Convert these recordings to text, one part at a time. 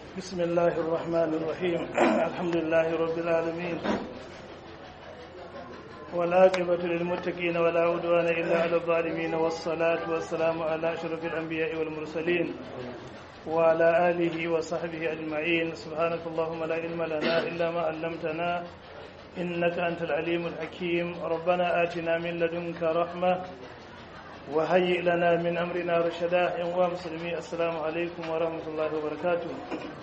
بسم الله الرحمن الرحيم الحمد لله رب العالمين والعاقبة للمتقين ولا عدوان إلا على الظالمين والصلاة والسلام على أشرف الأنبياء والمرسلين وعلى آله وصحبه أجمعين سبحانك اللهم لا علم لنا إلا ما علمتنا إنك أنت العليم الحكيم ربنا آتنا من لدنك رحمة وهيئ لنا من أمرنا رشدا يا مسلمي السلام عليكم ورحمة الله وبركاته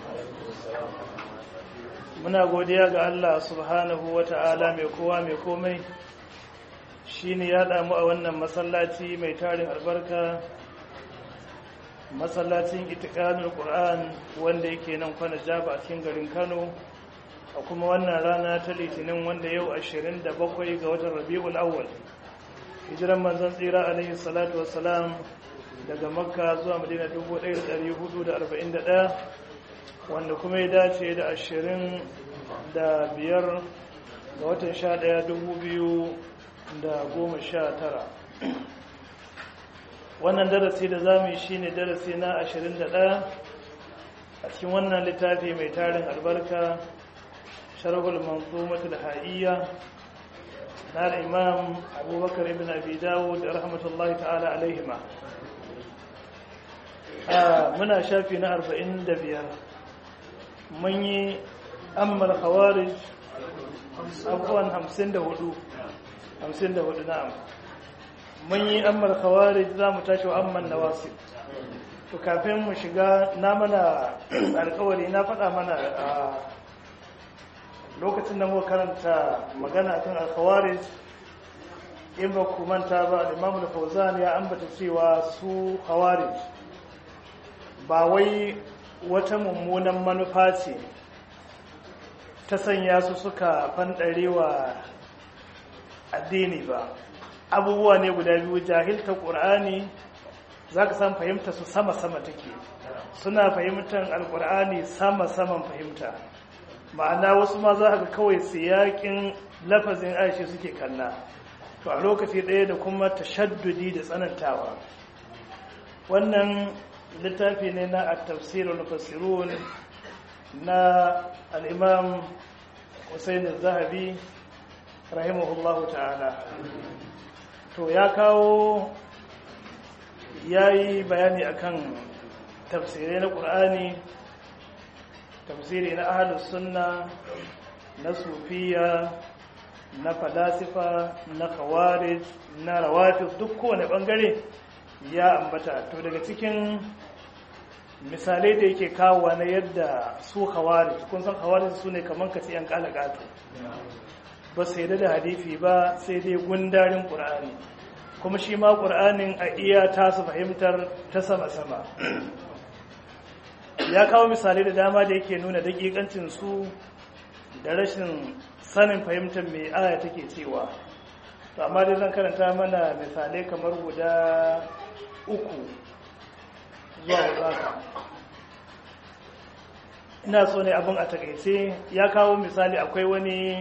muna godiya ga Allah subhanahu wa ta'ala mai kowa mai komai shi ne ya damu a wannan masallaci mai tarin albarka masallacin itikanin ƙur'an wanda yake nan kwana jaba a cikin garin kano a kuma wannan rana ta litinin wanda yau 27 ga watan rabi'ul awwal hijiran manzon tsira alaihi salatu wassalam daga makka zuwa madina 1441 wanda kuma ya dace da ashirin da biyar ga watan sha ɗaya dubu biyu da goma sha tara wannan darasi da za mu yi shi ne darasi na ashirin da ɗaya a cikin wannan littafi mai tarin albarka sharhul manzumatul ha'iyya na imam abubakar ibn abi dawud da rahmatullahi ta'ala alaihima muna shafi na arba'in da biyar mun yi ammal khawarij abuwan hamsin da hudu hamsin da hudu na'am mun yi ammal khawarij za mu tashi wa amman nawasib to kafin mu shiga na mana alkawari na faɗa mana a lokacin da muka karanta magana kan al-khawarij in ba ku manta ba al-imam al-fawzan ya ambata cewa su khawarij ba wai wata mummunan manufa ce ta sanya su suka fanɗarewa addini ba abubuwa ne guda biyu jahilta ƙur'ani za ka san fahimta su sama-sama take suna fahimtar alƙur'ani sama-saman fahimta ma'ana wasu ma za ka kawai siyaƙin lafazin aishe suke kalla to a lokaci ɗaya da kuma tashaddudi da tsanantawa wannan littafi ne na at-tafsirul mufassirun na al-imam Hussein az-Zahabi rahimahullahu ta'ala to ya kawo yayi bayani akan tafsirai na Qur'ani tafsiri na ahlus sunna na sufiya na falasifa na khawarij na rawatib duk kowane bangare ya ambata to daga cikin misalai da yake kawowa na yadda su khawarij kun san khawarij su ne kamar kace yan kalagato ba sai da hadisi ba sai dai gundarin qur'ani kuma shi ma qur'anin a iya tasu fahimtar ta sama sama ya kawo misalai da dama da yake nuna dakikancin su da rashin sanin fahimtar mai aya take cewa to amma dai zan karanta mana misalai kamar guda uku zuwa wadaka ina so ne abin a takaice ya kawo misali akwai wani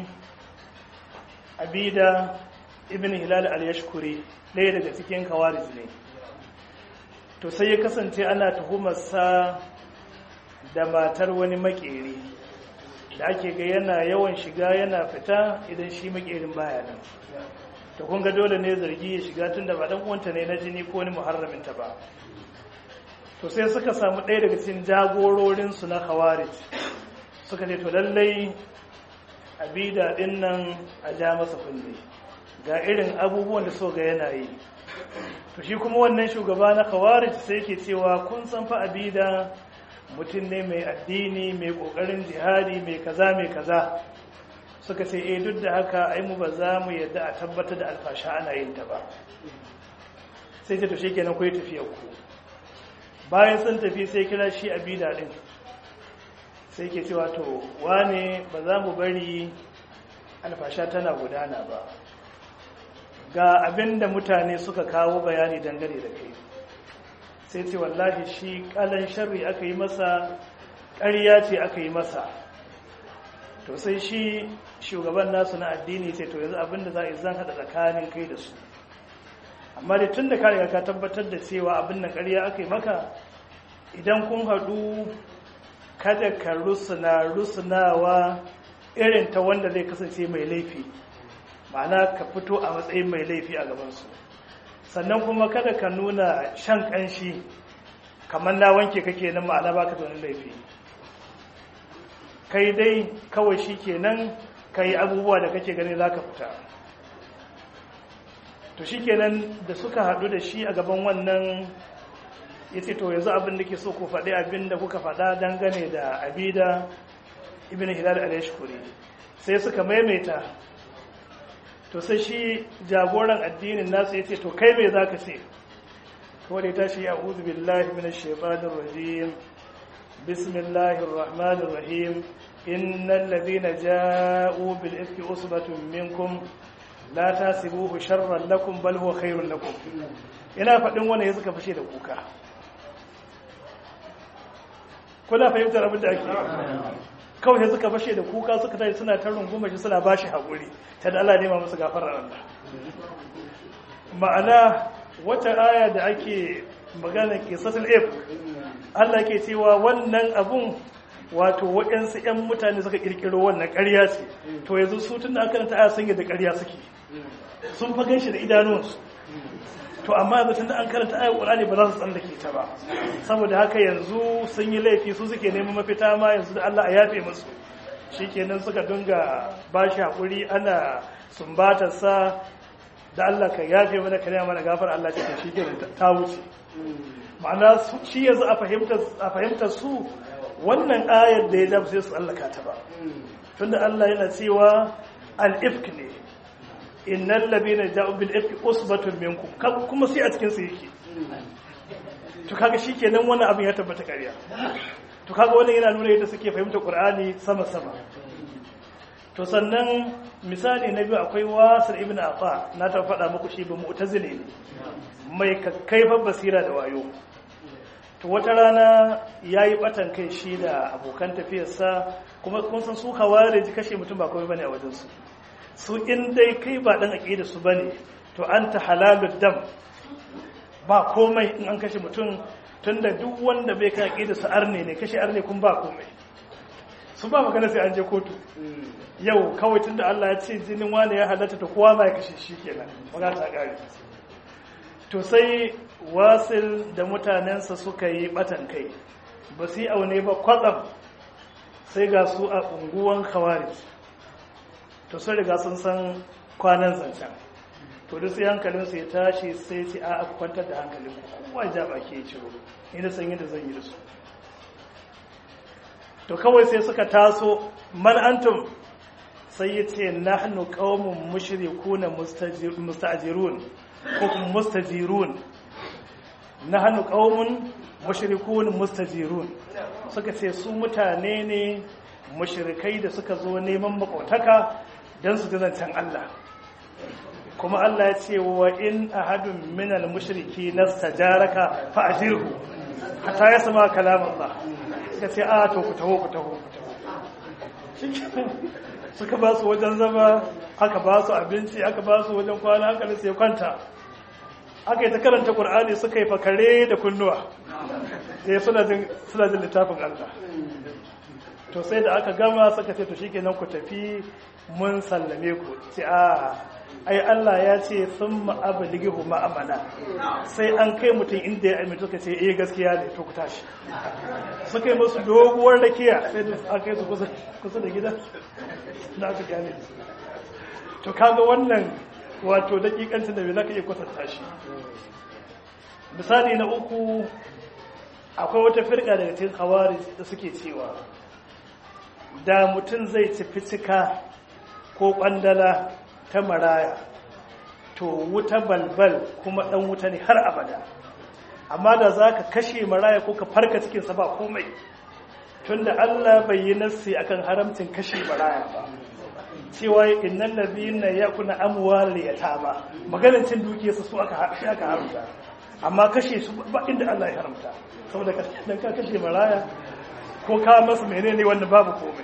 abida ibn hilal al-yashkuri ɗaya daga cikin kawarij ne to sai ya kasance ana tuhumarsa da matar wani makeri da ake ga yana yawan shiga yana fita idan shi makerin baya nan to kun ga dole ne zargi ya shiga tunda ba dan uwanta ne na jini ko ni muharramin ta ba to sai suka samu ɗaya daga cikin jagororin su na khawarij suka ce to lallai abida din nan a ja masa kunne ga irin abubuwan da so ga yana yi to shi kuma wannan shugaba na khawarij sai yake cewa kun san fa abida mutum ne mai addini mai kokarin jihadi mai kaza mai kaza suka ce eh duk da haka ai mu ba za mu yadda a tabbatar da alfasha ana yin ta ba sai ta tushe kenan koyi tafiyar ku bayan sun tafi sai kira shi a bida din sai ke cewa to wane ba za mu bari alfasha tana gudana ba ga abin da mutane suka kawo bayani dangane da kai sai ce wallahi shi kalan sharri aka yi masa ƙarya ce aka yi masa to sai shi shugaban nasu na addini sai to yanzu abinda za a yi zan haɗa tsakanin kai da su amma da tun da ka riga ka tabbatar da cewa abin nan ƙarya aka yi maka idan kun haɗu ka kada ka rusuna rusunawa irin ta wanda zai kasance mai laifi ma'ana ka fito a matsayin mai laifi a gabansu sannan kuma kada ka nuna shan kanshi kamar na wanke kake nan ma'ana baka da wani laifi kai dai kawai shi kenan ka yi abubuwa da kake gani za ka fita to shi kenan da suka haɗu da shi a gaban wannan ya ce to yanzu abin da ke so ku faɗi abin da kuka faɗa dangane da abida ibn hilal al-yashkuri sai suka maimaita to sai shi jagoran addinin nasu ya ce to kai mai za ka ce kawai da ya tashi ya uzu billahi min shaitanir rajim bismillahir rahmanir rahim innal ladina ja'u bil ifki usbatun minkum la tasibuhu sharran lakum bal huwa khairun lakum ina faɗin wannan ya suka fashe da kuka kuna fahimtar abin da ake kawai sai suka fashe da kuka suka tashi suna ta runguma shi suna bashi haƙuri ta da Allah nema musu gafarar Allah ma'ana wata aya da ake magana kisatul if Allah ke cewa wannan abun wato waɗansu 'yan mutane suka ƙirƙiro wannan ƙarya ce to yanzu su tun da aka ta aya sun da ƙarya suke sun fa ganshi da idanunsu to amma yanzu tun da an karanta ayar ƙur'ani ba za su tsallake ta ba saboda haka yanzu sun yi laifi su suke neman mafita ma yanzu da Allah a yafe musu shikenan suka dinga ba shi haƙuri ana sumbatar sa da Allah ka yafe mana ka mana gafar Allah ce shi kenan ta wuce ma'ana shi yanzu a fahimtar a fahimtar su wannan ayar da ya dafa sai su tsallaka ta ba tunda Allah yana cewa al-ifk ne innal ladina ja'u bil ifki usbatun minkum kuma sai a cikin su yake to kaga shikenan wannan abin ya tabbata ƙarya to kaga wannan yana nuna yadda suke fahimta Qur'ani sama sama to sannan misali na biyu akwai Wasir ibn Afa na ta faɗa muku shi ba mu'tazili ne mai kakkaifan basira da wayo to wata rana yayi batan kai shi da abokan tafiyarsa kuma kun san su kaware kashe mutum ba komai bane a wajen su su in dai kai ba dan aqida su bane to anta halalud dam ba komai in an kashe mutum tunda duk wanda bai kai aqida su arne ne kashe arne kun ba komai su ba magana sai an je kotu yau kawai tunda Allah ya ce jinin wani ya halatta to kowa ma ya kashe shi kenan magana ta kare to sai wasil da mutanensa suka yi batan kai ba su yi aune ba kwatsam sai ga su a unguwan khawarij to sun riga sun san kwanan zancen to duk sai hankalinsu ya tashi sai ce a kwantar da hankalin ku kowa ja baki ya ciro ina san yadda zan yi da su to kawai sai suka taso man antum sai ya ce nahnu qaumun mushrikuna mustajirun ko kuma mustajirun nahnu qaumun mushrikun mustajirun suka ce su mutane ne mushrikai da suka zo neman makotaka don su ji zancen Allah kuma Allah ya ce wa in ahadun minal mushriki nastajaraka fa ajirhu hatta ya sama kalam Allah suka ce a to ku taho ku taho ku taho suka ba su wajen zama aka ba su abinci aka ba su wajen kwana aka sai kwanta aka yi ta karanta Qur'ani suka yi fakare da kunnuwa sai suna jin suna jin littafin Allah to sai da aka gama suka ce to shikenan ku tafi mun sallame ku ce a ai Allah ya ce sun ma'abaligihu ma'amana sai an kai mutum inda ya amince suka ce eh gaskiya ne to ku tashi suka yi musu doguwar rakiya sai da aka kai su kusa da gida na aka gane to kaga wannan wato dakikancin da bai zaka iya kwatanta shi misali na uku akwai wata firka daga cikin hawari da suke cewa da mutum zai ci fitika ko kwandala ta maraya to wuta balbal kuma dan wuta ne har abada amma da za ka kashe maraya ko ka farka cikinsa ba komai tunda Allah bai yi nassi akan haramcin kashe maraya ba cewa innal ladina yakuna amwal yatama maganar cin dukiyarsa su aka aka haramta amma kashe su ba inda Allah ya haramta saboda dan ka kashe maraya ko ka masa menene wanda babu komai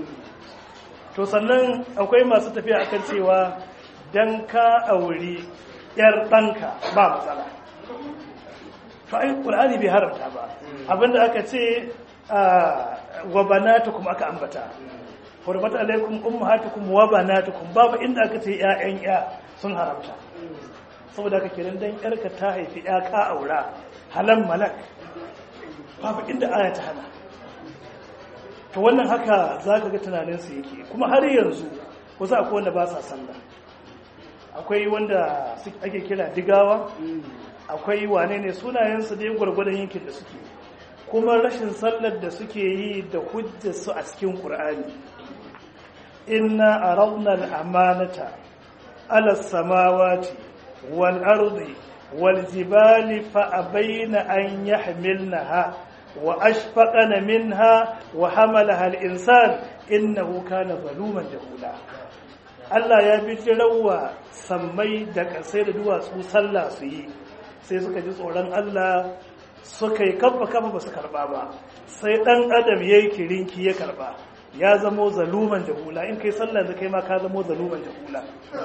to sannan akwai masu tafiya akan cewa dan ka auri yar ɗanka ba matsala to ai qur'ani bai haramta ba abinda aka ce wa banatukum aka ambata hurmat alaikum ummahatukum wa banatukum babu inda aka ce ƴaƴan ƴa sun haramta saboda haka kiran dan ƴarka ta haifi ƴa ka aura halan malak babu inda aya ta hana to wannan haka zaka ga tunanin su yake kuma har yanzu wasu akwai wanda ba sa sallah akwai wanda ake kira digawa akwai wane ne sunayensu dai gwargwadon yankin da suke kuma rashin sallar da suke yi da hujjarsu a cikin ƙur'ani inna aradna al-amanata ala samawati wal ardi wal jibali fa abaina an yahmilnaha wa ashfaqana minha wa hamalaha al-insan innahu kana zaluman jahula Allah ya bi jirawa sammai da kasai da duwatsu sallah su yi sai suka ji tsoron Allah suka yi kafa kafa ba su karba ba sai dan adam ya yi kirinki ya karba ya zamo zaluman jahula in kai sallah da kai ma ka zamo zaluman jahula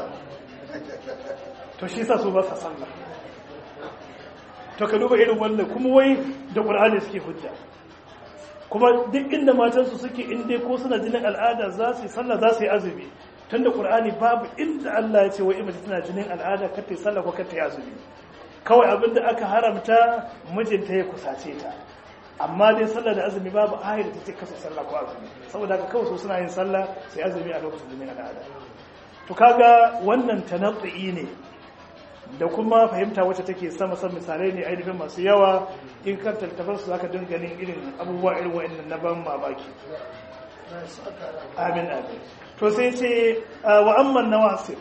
to shi sa su ba sa sallah to ka duba irin wannan kuma wai da qur'ani suke hujja kuma duk inda matansu suke inda ko suna jinin al'ada za su yi sallah za su yi azumi tun da ƙur'ani babu inda Allah ya ce wa imata tana jinin al'ada kata yi sallah ko kata yi azumi kawai abin da aka haramta mijinta ya kusace ta amma dai sallah da azumi babu ayar da ta ce kasa sallah ko azumi saboda haka kawai su suna yin sallah sai azumi a lokacin jinin al'ada to kaga wannan tanatsu'i ne da kuma fahimta wacce take sama san misalai ne ainihin masu yawa in kan tattafar su zaka dinga ganin irin abubuwa irin wa'annan na ban mamaki amin amin to sai ce wa amman nawasir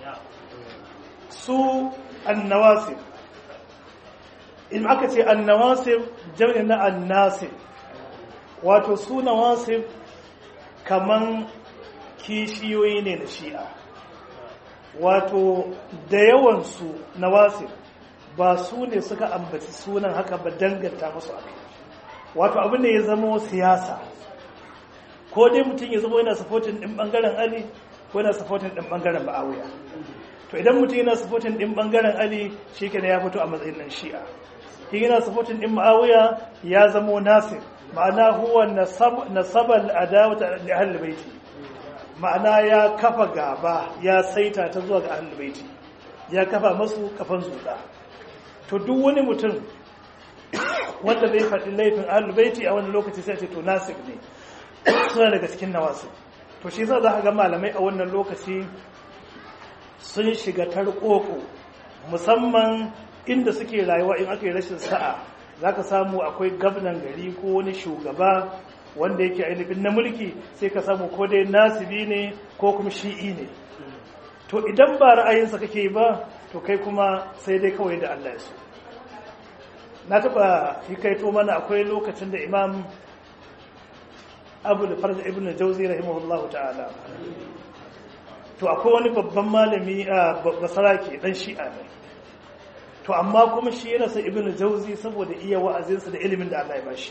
su annawasir in aka ce annawasir jami'i na annasir wato su nawasir kaman kishiyoyi ne na shi'a wato da yawansu nawasir ba su ne suka ambaci sunan haka ba danganta musu akai wato abin da ya zama siyasa ko dai mutum ya zama yana supporting din bangaren Ali ko yana supporting din bangaren Muawiya to idan mutum yana supporting din bangaren Ali shikenan ya fito a matsayin nan Shi'a in yana supporting din Muawiya ya zama Nasir ma'ana huwa nasab nasabal adawata li ahli baiti ma'ana ya kafa gaba ya saita ta zuwa ga ahli baiti ya kafa masu kafan zuka to duk wani mutum wanda bai faɗi laifin ahli baiti a wani lokaci sai ce to Nasir ne suna daga cikin nawasu to shi za a ga malamai a wannan lokaci sun shiga tarkoko musamman inda suke rayuwa in aka yi rashin sa'a za ka samu akwai gabnan gari ko wani shugaba wanda yake ainihin na mulki sai ka samu ko dai nasibi ne ko kuma shi'i ne to idan ba ra'ayinsa kake ba to kai kuma sai dai kawai da Allah ya so na taba hikaito mana akwai lokacin da imam abu da farza ibn jauzi rahimahullahu ta'ala to akwai wani babban malami a basarake dan shi'a ne to amma kuma shi yana sa ibn jauzi saboda iya wa'azinsa da ilimin da Allah ya bashi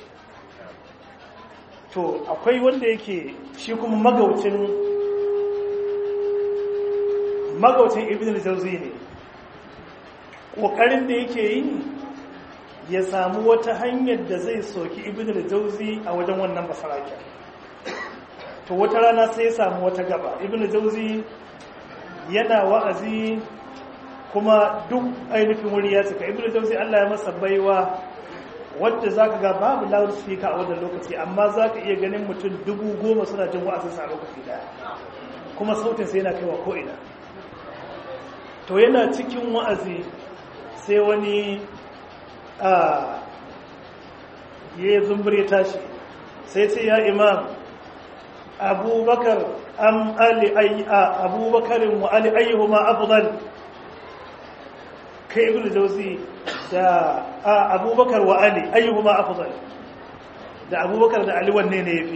to akwai wanda yake shi kuma magaucin magaucin ibn jauzi ne kokarin da yake yi ya samu wata hanyar da zai soki ibn jauzi a wajen wannan basaraken to wata rana sai ya samu wata gaba ibn jauzi yana wa'azi kuma duk ainihin wuri ya cika ibn jauzi Allah ya masa baiwa wadda zaka ga babu loudspeaker a wannan lokaci amma zaka iya ganin mutum dubu goma suna jin wa'azinsa a lokaci daya kuma sautin sai yana kaiwa ko ina to yana cikin wa'azi sai wani a ya zumbure tashi sai ce ya imam abubakar am ali a abubakarin wa ali ayyuhuma afdal kai ibnu jawzi da abubakar wa ali ayyuhuma afdal da abubakar da ali wanne ne yafi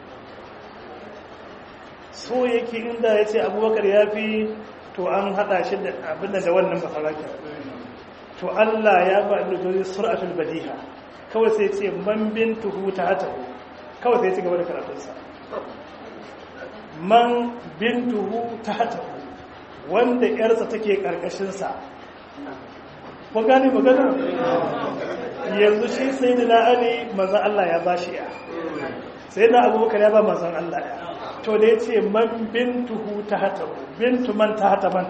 so yake inda yace abubakar yafi to an hada shi da abin da wannan basarakin to Allah ya ba ibnu jawzi sur'atul badiha kawai sai ce man bintuhu tahatahu kawai sai ya ci gaba da karatunsa man bintuhu tahatahu wanda yarsa take karkashin sa ko gane magana yanzu shi sai da ali manzo Allah ya bashi ya sai na abubakar ya ba manzon Allah ya to da ya ce man bintuhu ta hata bintu man ta hata man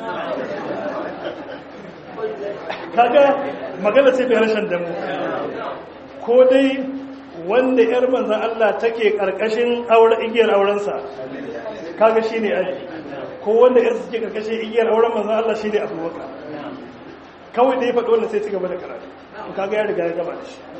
kaga magana ce bai rashin damu ko dai wanda yar manzon Allah take karkashin aure igiyar aurensa kaga shine aji ko wanda yar suke karkashin igiyar auren manzon Allah shine abubakar kawai da ya faɗo wanda sai ci gaba da karatu kaga ya riga ya gaba da shi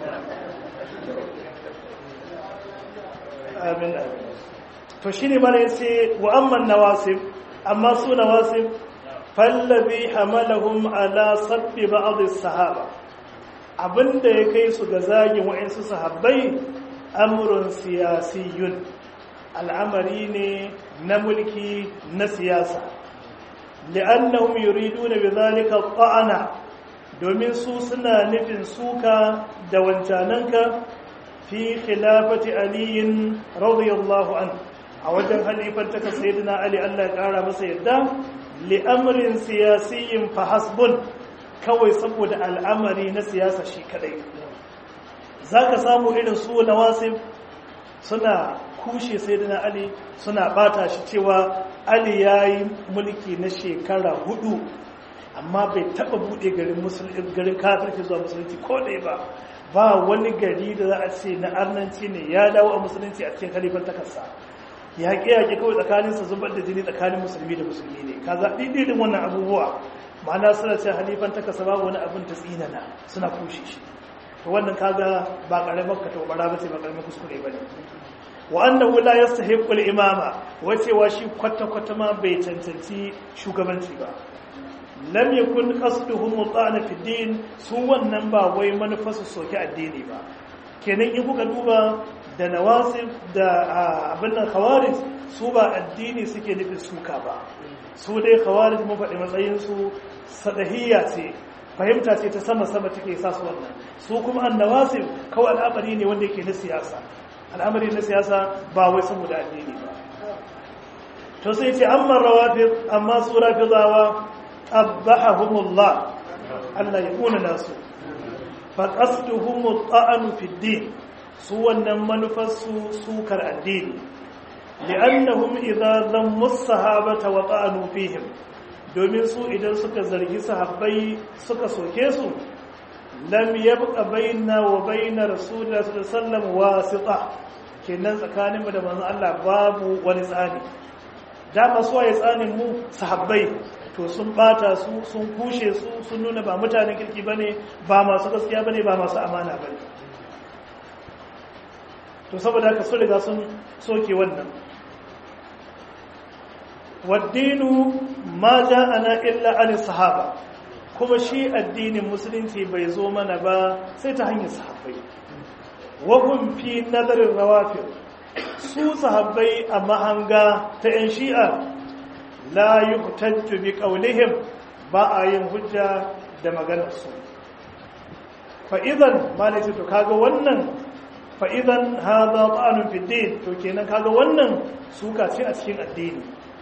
amin amin to shi ne mana yace wa amman nawasib amma su nawasib fallabi hamalahum ala sabbi ba'd as-sahaba abinda ya kai su ga zagin wa'ansu sahabbai amrun siyasiyun al'amari ne na mulki na siyasa li'annahum yuriduna bidhalika ta'ana domin su suna nufin suka da wancananka fi khilafati aliyin radiyallahu anhu a wajen halifar ta sayyidina ali Allah ya kara masa yadda li'amrin siyasiyin fa hasbun kawai saboda al'amari na siyasa shi kadai zaka samu irin su nawasib suna kushe sayyidina ali suna bata shi cewa ali yayi mulki na shekara hudu amma bai taba bude garin musulmi garin kafirci zuwa musulunci ko dai ba ba wani gari da za a ce na arnanci ne ya dawo a musulunci a cikin kalifar takarsa yaƙe-yaƙe kawai tsakaninsa zubar da jini tsakanin musulmi da musulmi ne ka zaɓi ɗiɗin wannan abubuwa ma'ana suna ce halifan takarsa ba wani abin ta tsinana suna kushe shi to wannan kaga ba ƙaramar ka taubara ba ce ba ƙaramar kuskure ba ne wa annahu la yastahiqqu al-imama wacewa shi kwata-kwata ma bai cancanci shugabanci ba lam yakun qasduhum mutana fi din su wannan ba wai manufarsu soke addini ba kenan in kuka duba da nawasib da abin nan khawarij su ba addini suke nufin suka ba su dai khawarij mun faɗi matsayin su sadahiyya ce fahimta ce ta sama sama take sa su wannan su kuma annawasib kawai al'amari ne wanda yake na siyasa al'amari na siyasa ba wai saboda addini ba to sai ce amma rawafid amma su rafidawa qabbahumullah Allah ya kuna nasu fa qasduhum ta'anu fi din su wannan manufarsu sukar addini li'annahum idza dhammu as-sahabata wa ta'anu fihim domin su idan suka zargi sahabbai suka soke su lam yabqa bainna wa baina rasulillahi sallallahu alaihi wasallam wasita kenan tsakaninmu da manzon Allah babu wani tsani dama su waye tsanin mu sahabbai to sun bata su sun kushe su sun nuna ba mutanen kirki bane ba masu gaskiya bane ba masu amana bane to saboda haka sun riga sun soke wannan waddinu ma ja'ana illa an sahaba kuma shi addinin musulunci bai zo mana ba sai ta hanyar sahabbai wa hum fi nadarin rawafid su sahabbai a mahanga ta yan shi'a la yuhtajju bi qawlihim ba a yin hujja da maganar su fa idan malai to kaga wannan fa idan hadha ta'anun fi din to kenan kaga wannan suka ce a cikin addini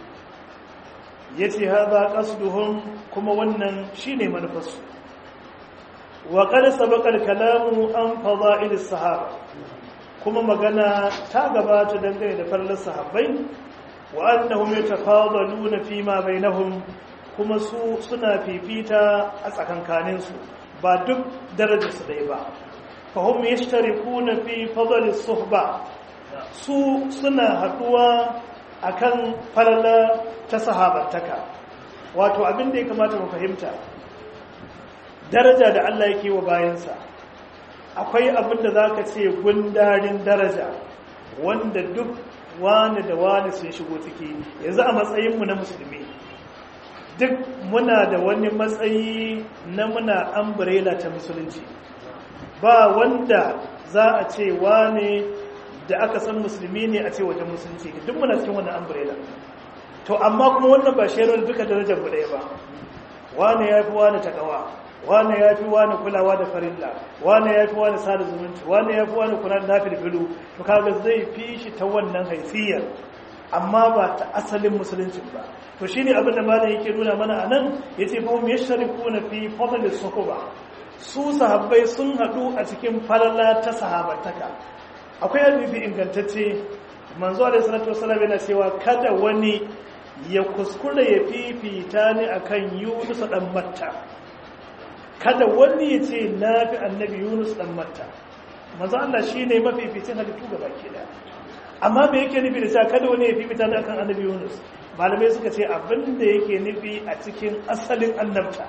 yace hadha qasduhum kuma wannan shine manufarsu wa qad sabaqa al-kalamu an fada'il as-sahaba kuma magana ta gabata dangane da farlan sahabbai wa annahum yatafadaluna fi ma bainahum kuma su suna fifita a tsakankanin su ba duk darajar su dai ba fahum yashtarikuna fi fadl as-suhba su suna haduwa akan falala ta sahabantaka wato abin da ya kamata mu fahimta daraja da Allah yake wa bayansa akwai abin da zaka ce gundarin daraja wanda duk wani da wani sun shigo ciki yanzu a matsayinmu na musulmi duk muna da wani matsayi na muna umbrella ta musulunci ba wanda za a ce wane da aka san musulmi ne a ce wajen musulunci duk muna cikin wannan umbrella to amma kuma wannan ba shirin duka darajar mu ɗaya ba wane ya fi wane takawa wane ya fi wane kulawa da farilla wane ya fi wane sada zumunci wane ya fi wane kula da nafi filu to kaga zai fi shi ta wannan haifiyar amma ba ta asalin musulunci ba to shine abin da malam yake nuna mana anan yace fa hum yashrikuna fi fadl as-suhba su sahabbai sun hadu a cikin falala ta sahabantaka akwai hadisi ingantacce manzo alaihi salatu wasallam yana cewa kada wani ya kuskura ya fifita ni akan Yunus dan Matta kada wani ya ce na fi annabi Yunus dan Matta manzo Allah shine mafificin halittu gaba ke da amma me yake nufi da cewa kada wani ya fifita ni akan annabi Yunus malamai suka ce abin da yake nufi a cikin asalin annabta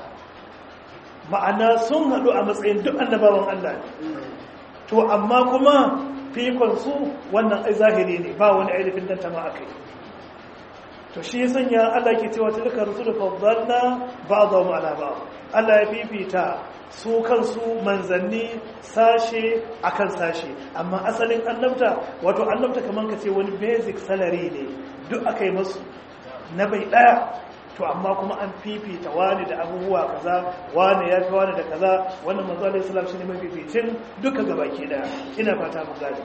ma'ana sun haɗu a matsayin duk annabawan Allah ne to amma kuma fikonsu wannan ai zahiri ne ba wani ainihin dantama a kai to shi ya sanya Allah ke cewa tilka rusul faddalna ba'dhum ala ba'd Allah ya fifita su kansu manzanni sashe akan sashe amma asalin annabta wato annabta kaman ka ce wani basic salary ne duk akai masu na bai daya to amma kuma an fifita wani da abubuwa kaza wani ya fi wani da kaza wannan manzo alaihi salam shine mafificin duka gabaki daya ina fata mu gani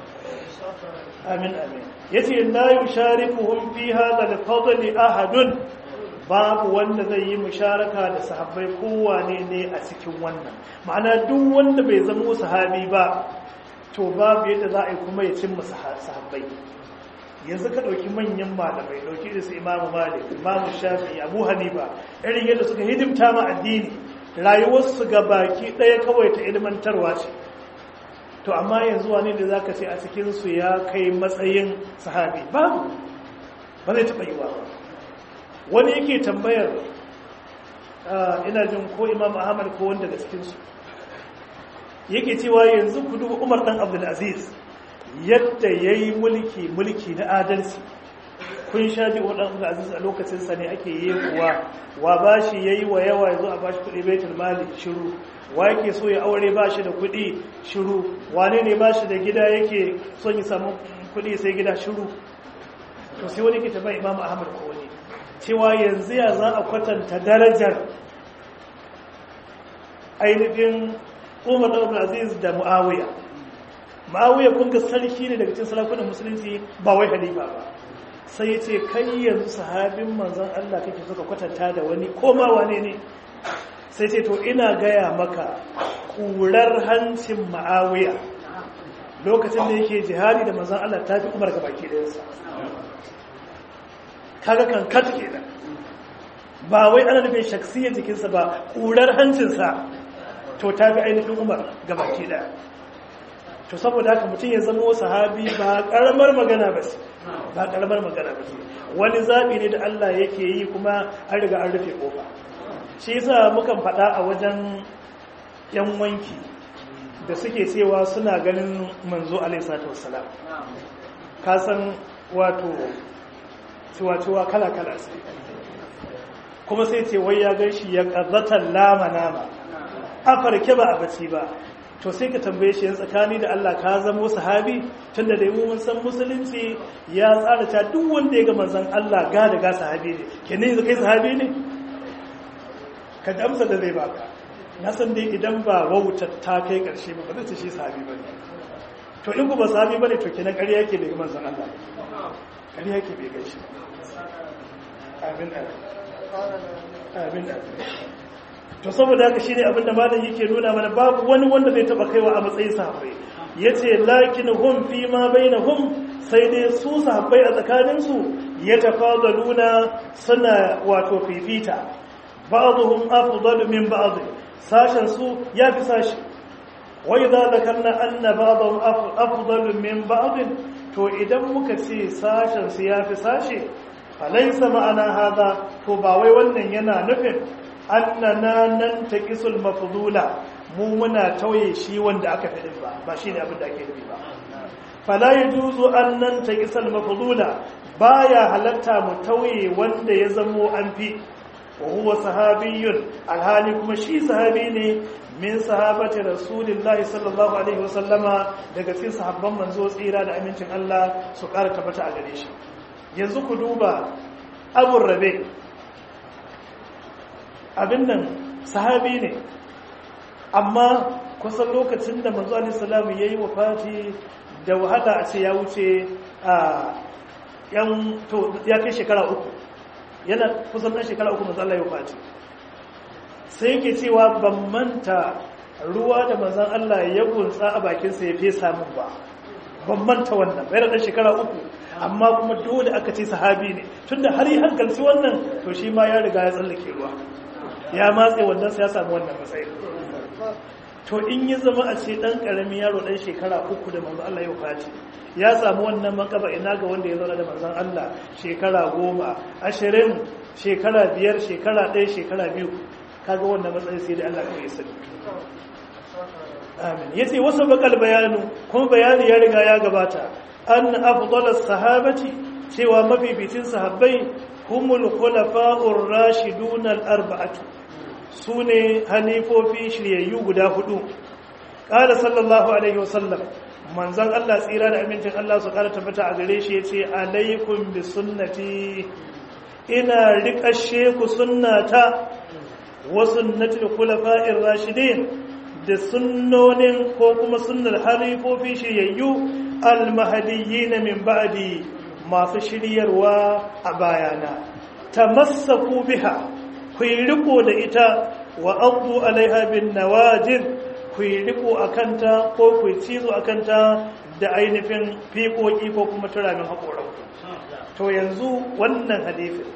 amin amin yace la yusharikuhum fi hadha al-fadl ahadun babu wanda zai yi musharaka da sahabbai kowane ne a cikin wannan ma'ana duk wanda bai zama sahabi ba to babu yadda za a yi kuma ya cimma sahabbai yanzu ka ɗauki manyan malamai ɗauki da su imamu malik imamu shafi abu hanifa irin yadda suka hidimta ma addini rayuwarsu ga baki ɗaya kawai ta ilmantarwa ce to amma yanzu wane da za ka ce a cikinsu ya kai matsayin sahabi babu ba zai taɓa yi ba wani yake tambayar ina jin ko imam ahmad ko wanda daga cikinsu yake cewa yanzu ku duba umar ɗan abdulaziz yadda ya yi mulki mulki na adalci kun sha ji waɗanda aziz a lokacinsa ne ake yi kuwa wa ba shi ya yi wa yawa ya zo a ba shi kuɗi baitul mali shiru wa yake so ya aure ba shi da kuɗi shiru wane ne ba shi da gida yake son ya samu kuɗi sai gida shiru to sai wani ke taɓa imam ahmad ko wani cewa yanzu ya za a kwatanta darajar ainihin umar da aziz da mu'awiya ma'awuyar kun ga sarki ne daga cikin sarakunan musulunci ba wai halifa ba sai ya ce kai yanzu sahabin manzon Allah kake suka kwatanta da wani koma wane ne sai ce to ina gaya maka kurar hancin ma'awiya lokacin da yake jihadi da manzon Allah ta fi umar ga baki ɗayansa kaga kan kat kenan ba wai ana nufin shaksiyar jikinsa ba kurar hancinsa to ta fi ainihin umar ga baki ɗaya to saboda haka mutum ya zama sahabi ba karamar magana ba ce ba karamar magana ba ce wani zaɓi ne da Allah yake yi kuma an riga an rufe kofa shi yasa mukan faɗa a wajen yan wanki da suke cewa suna ganin manzo alaihi salatu wassalam ka san wato ciwa-ciwa kala-kala sai kuma sai ce wai ya gan shi ya ƙazzatan lama-nama a farke ba a baci ba to sai ka tambaye shi yan tsakani da Allah ka zamo sahabi tunda da mun san musulunci ya tsara ta duk wanda ya ga manzon Allah ga da ga sahabi ne kenan yanzu kai sahabi ne ka da amsa da zai baka na san dai idan ba wautar ta kai karshe ba ba zai ce shi sahabi ba ne to in ku ba sahabi ba ne to kenan ƙarya yake bai ga manzon Allah ƙarya yake bai gaishe amin amin amin to saboda haka shine abinda malam yake nuna mana babu wani wanda zai taba kaiwa a matsayin sahabbai yace lakin hum fi ma bainahum sai dai su sahabbai a tsakanin su yatafadaluna suna wato fifita ba'dhum afdalu min ba'd sashen su yafi sashi wa idza dhakarna anna ba'dhum afdalu min ba'd to idan muka ce sashen su yafi sashi falaysa ma'ana hada to ba wai wannan yana nufin annana nan ta kisul mafudula mu muna tauye shi wanda aka fi ba ba shi ne abin da ake nufi ba fala ya juzu an nan ta kisal mafudula ba ya halatta mu tauye wanda ya zamo an fi wa huwa sahabiyun alhali kuma shi sahabi ne min sahabati rasulillahi sallallahu alaihi wasallama daga cikin sahabban manzo tsira da amincin Allah su ƙara tabbata a gare shi yanzu ku duba abu rabe abin nan sahabi ne amma kusan lokacin da manzo alaihi salamu yayi wafati da wahala a ce ya wuce a yan to ya kai shekara uku yana kusan ɗan shekara uku manzo Allah ya wafati sai yake cewa ban manta ruwa da manzon Allah ya gunsa a bakin sa ya fesa min ba ban manta wannan bai da shekara uku amma kuma dole aka ce sahabi ne tunda har yi hankalci wannan to shi ma ya riga ya tsallake ruwa ya matse wannan sai ya samu wannan matsayin to in yi zama a ce dan karamin yaro dan shekara uku da manzo Allah ya kwace ya samu wannan makaba ina ga wanda ya zauna da manzon Allah shekara goma ashirin shekara biyar shekara ɗaya shekara biyu kaga wannan matsayin sai da Allah kawai sani amin yace wasu bakal bayanu kuma bayani ya riga ya gabata an afdalas sahabati cewa mafificin sahabbai humul khulafa'ur rashidun al-arba'atu sune halifofi shiryayyu guda hudu qala sallallahu alaihi wasallam manzon Allah tsira da amincin Allah su kara tabbata a gare shi yace alaikum bi sunnati ina riƙashe ku sunnata wa sunnatul khulafa'ir rashidin da sunnonin ko kuma sunnar halifofi shiryayyu almahadiyyin min ba'di masu shiryarwa a bayana tamassaku biha ku yi riko da ita wa abu alaiha bin nawajid ku yi riko akanta ko ku yi cizo akanta da ainihin fiƙoƙi ko kuma turamin haƙoran to yanzu wannan hadifin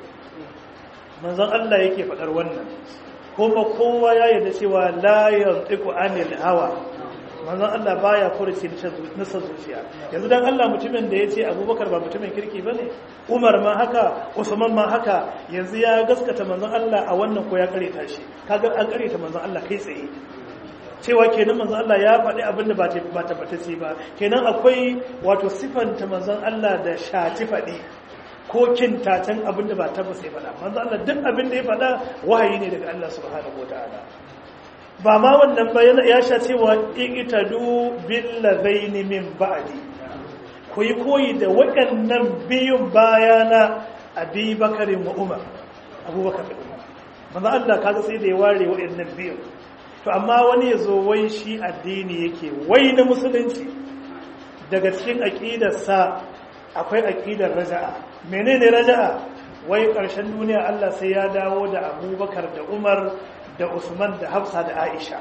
manzon Allah yake faɗar wannan kuma kowa ya yarda cewa la yantiqu anil hawa manzon Allah baya furuci nasa zuciya yanzu dan Allah mutumin da yace Abubakar ba mutumin kirki bane Umar ma haka Usman ma haka yanzu ya gaskata manzon Allah a wannan ko ya kareta shi kaga an kareta manzon Allah kai tsaye cewa kenan manzon Allah ya faɗi abin da ba ba tabbatacce ba kenan akwai wato sifanta manzon Allah da shati faɗi ko kintacen abin da ba tabbas ya faɗa manzo Allah duk abin da ya faɗa wahayi ne daga Allah subhanahu wataala ba ma wannan ba ya sha cewa iqtadu bil ladaini min ba'di ku yi koyi da waɗannan biyun bayana Abi Bakar wa Umar Abubakar da Umar manzo Allah kaga sai da ya ware waɗannan biyun to amma wani ya zo wai shi addini yake wai na musulunci daga cikin aqidarsa akwai aqidar raja'a menene raja'a wai ƙarshen duniya Allah sai ya dawo da Abubakar da Umar da Usman da Hafsa da Aisha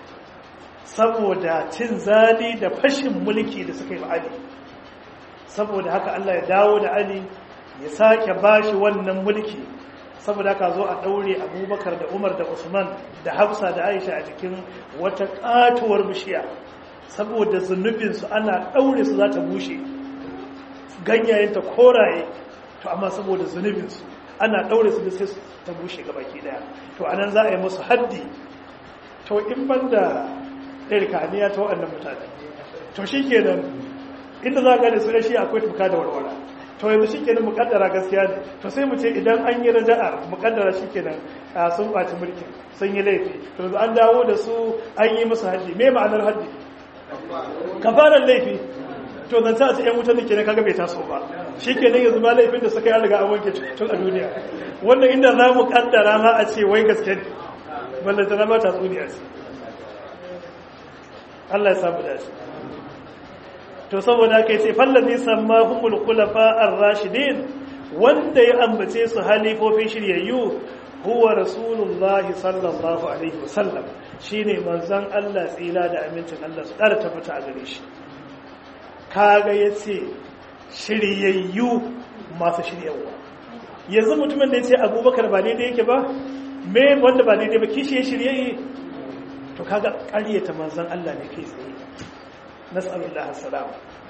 saboda cin zali da fashin mulki da suka yi wa Ali saboda haka Allah ya dawo da Ali ya sake bashi wannan mulki saboda haka zo a daure Abubakar da Umar da Usman da Hafsa da Aisha a cikin wata katuwar bishiya saboda zunubinsu ana daure su za ta bushe ganyayenta koraye to amma saboda zunubinsu ana ɗaure su da sai ta bushe ga baki daya to anan za a yi musu haddi to in ban da ɗarkaniya ta waɗannan mutane to shi kenan inda za a gane su da shi akwai tuka da warwara to yanzu shi kenan muƙaddara gaskiya ne to sai mu ce idan an yi raja'ar muƙaddara shi kenan sun ɓaci mulkin sun yi laifi to yanzu an dawo da su an yi musu haddi me ma'anar haddi kafarar laifi to zan sa su ‘yan wutar da ke na kaga bai taso ba shi ke nan yanzu ma laifin da suka yi riga a wanke tun a duniya wannan inda za mu kaddara ma a ce wai gaske ne ballanta na mata tsuniya ce Allah ya samu dace to saboda haka yace fallazi samma humul khulafa ar-rashidin wanda ya ambace su halifofin shiryayyu huwa rasulullahi sallallahu alaihi wasallam shine manzon Allah tsira da amincin Allah su ƙara tabbata a gare shi kaga ya ce shiryayyu masu shiryawa yanzu mutumin da ya ce abubakar ba daidai yake ba me wanda ba daidai ba kishi ya shiryayye to kaga ƙaryata manzan Allah ne kai tsaye nas'alullah assalam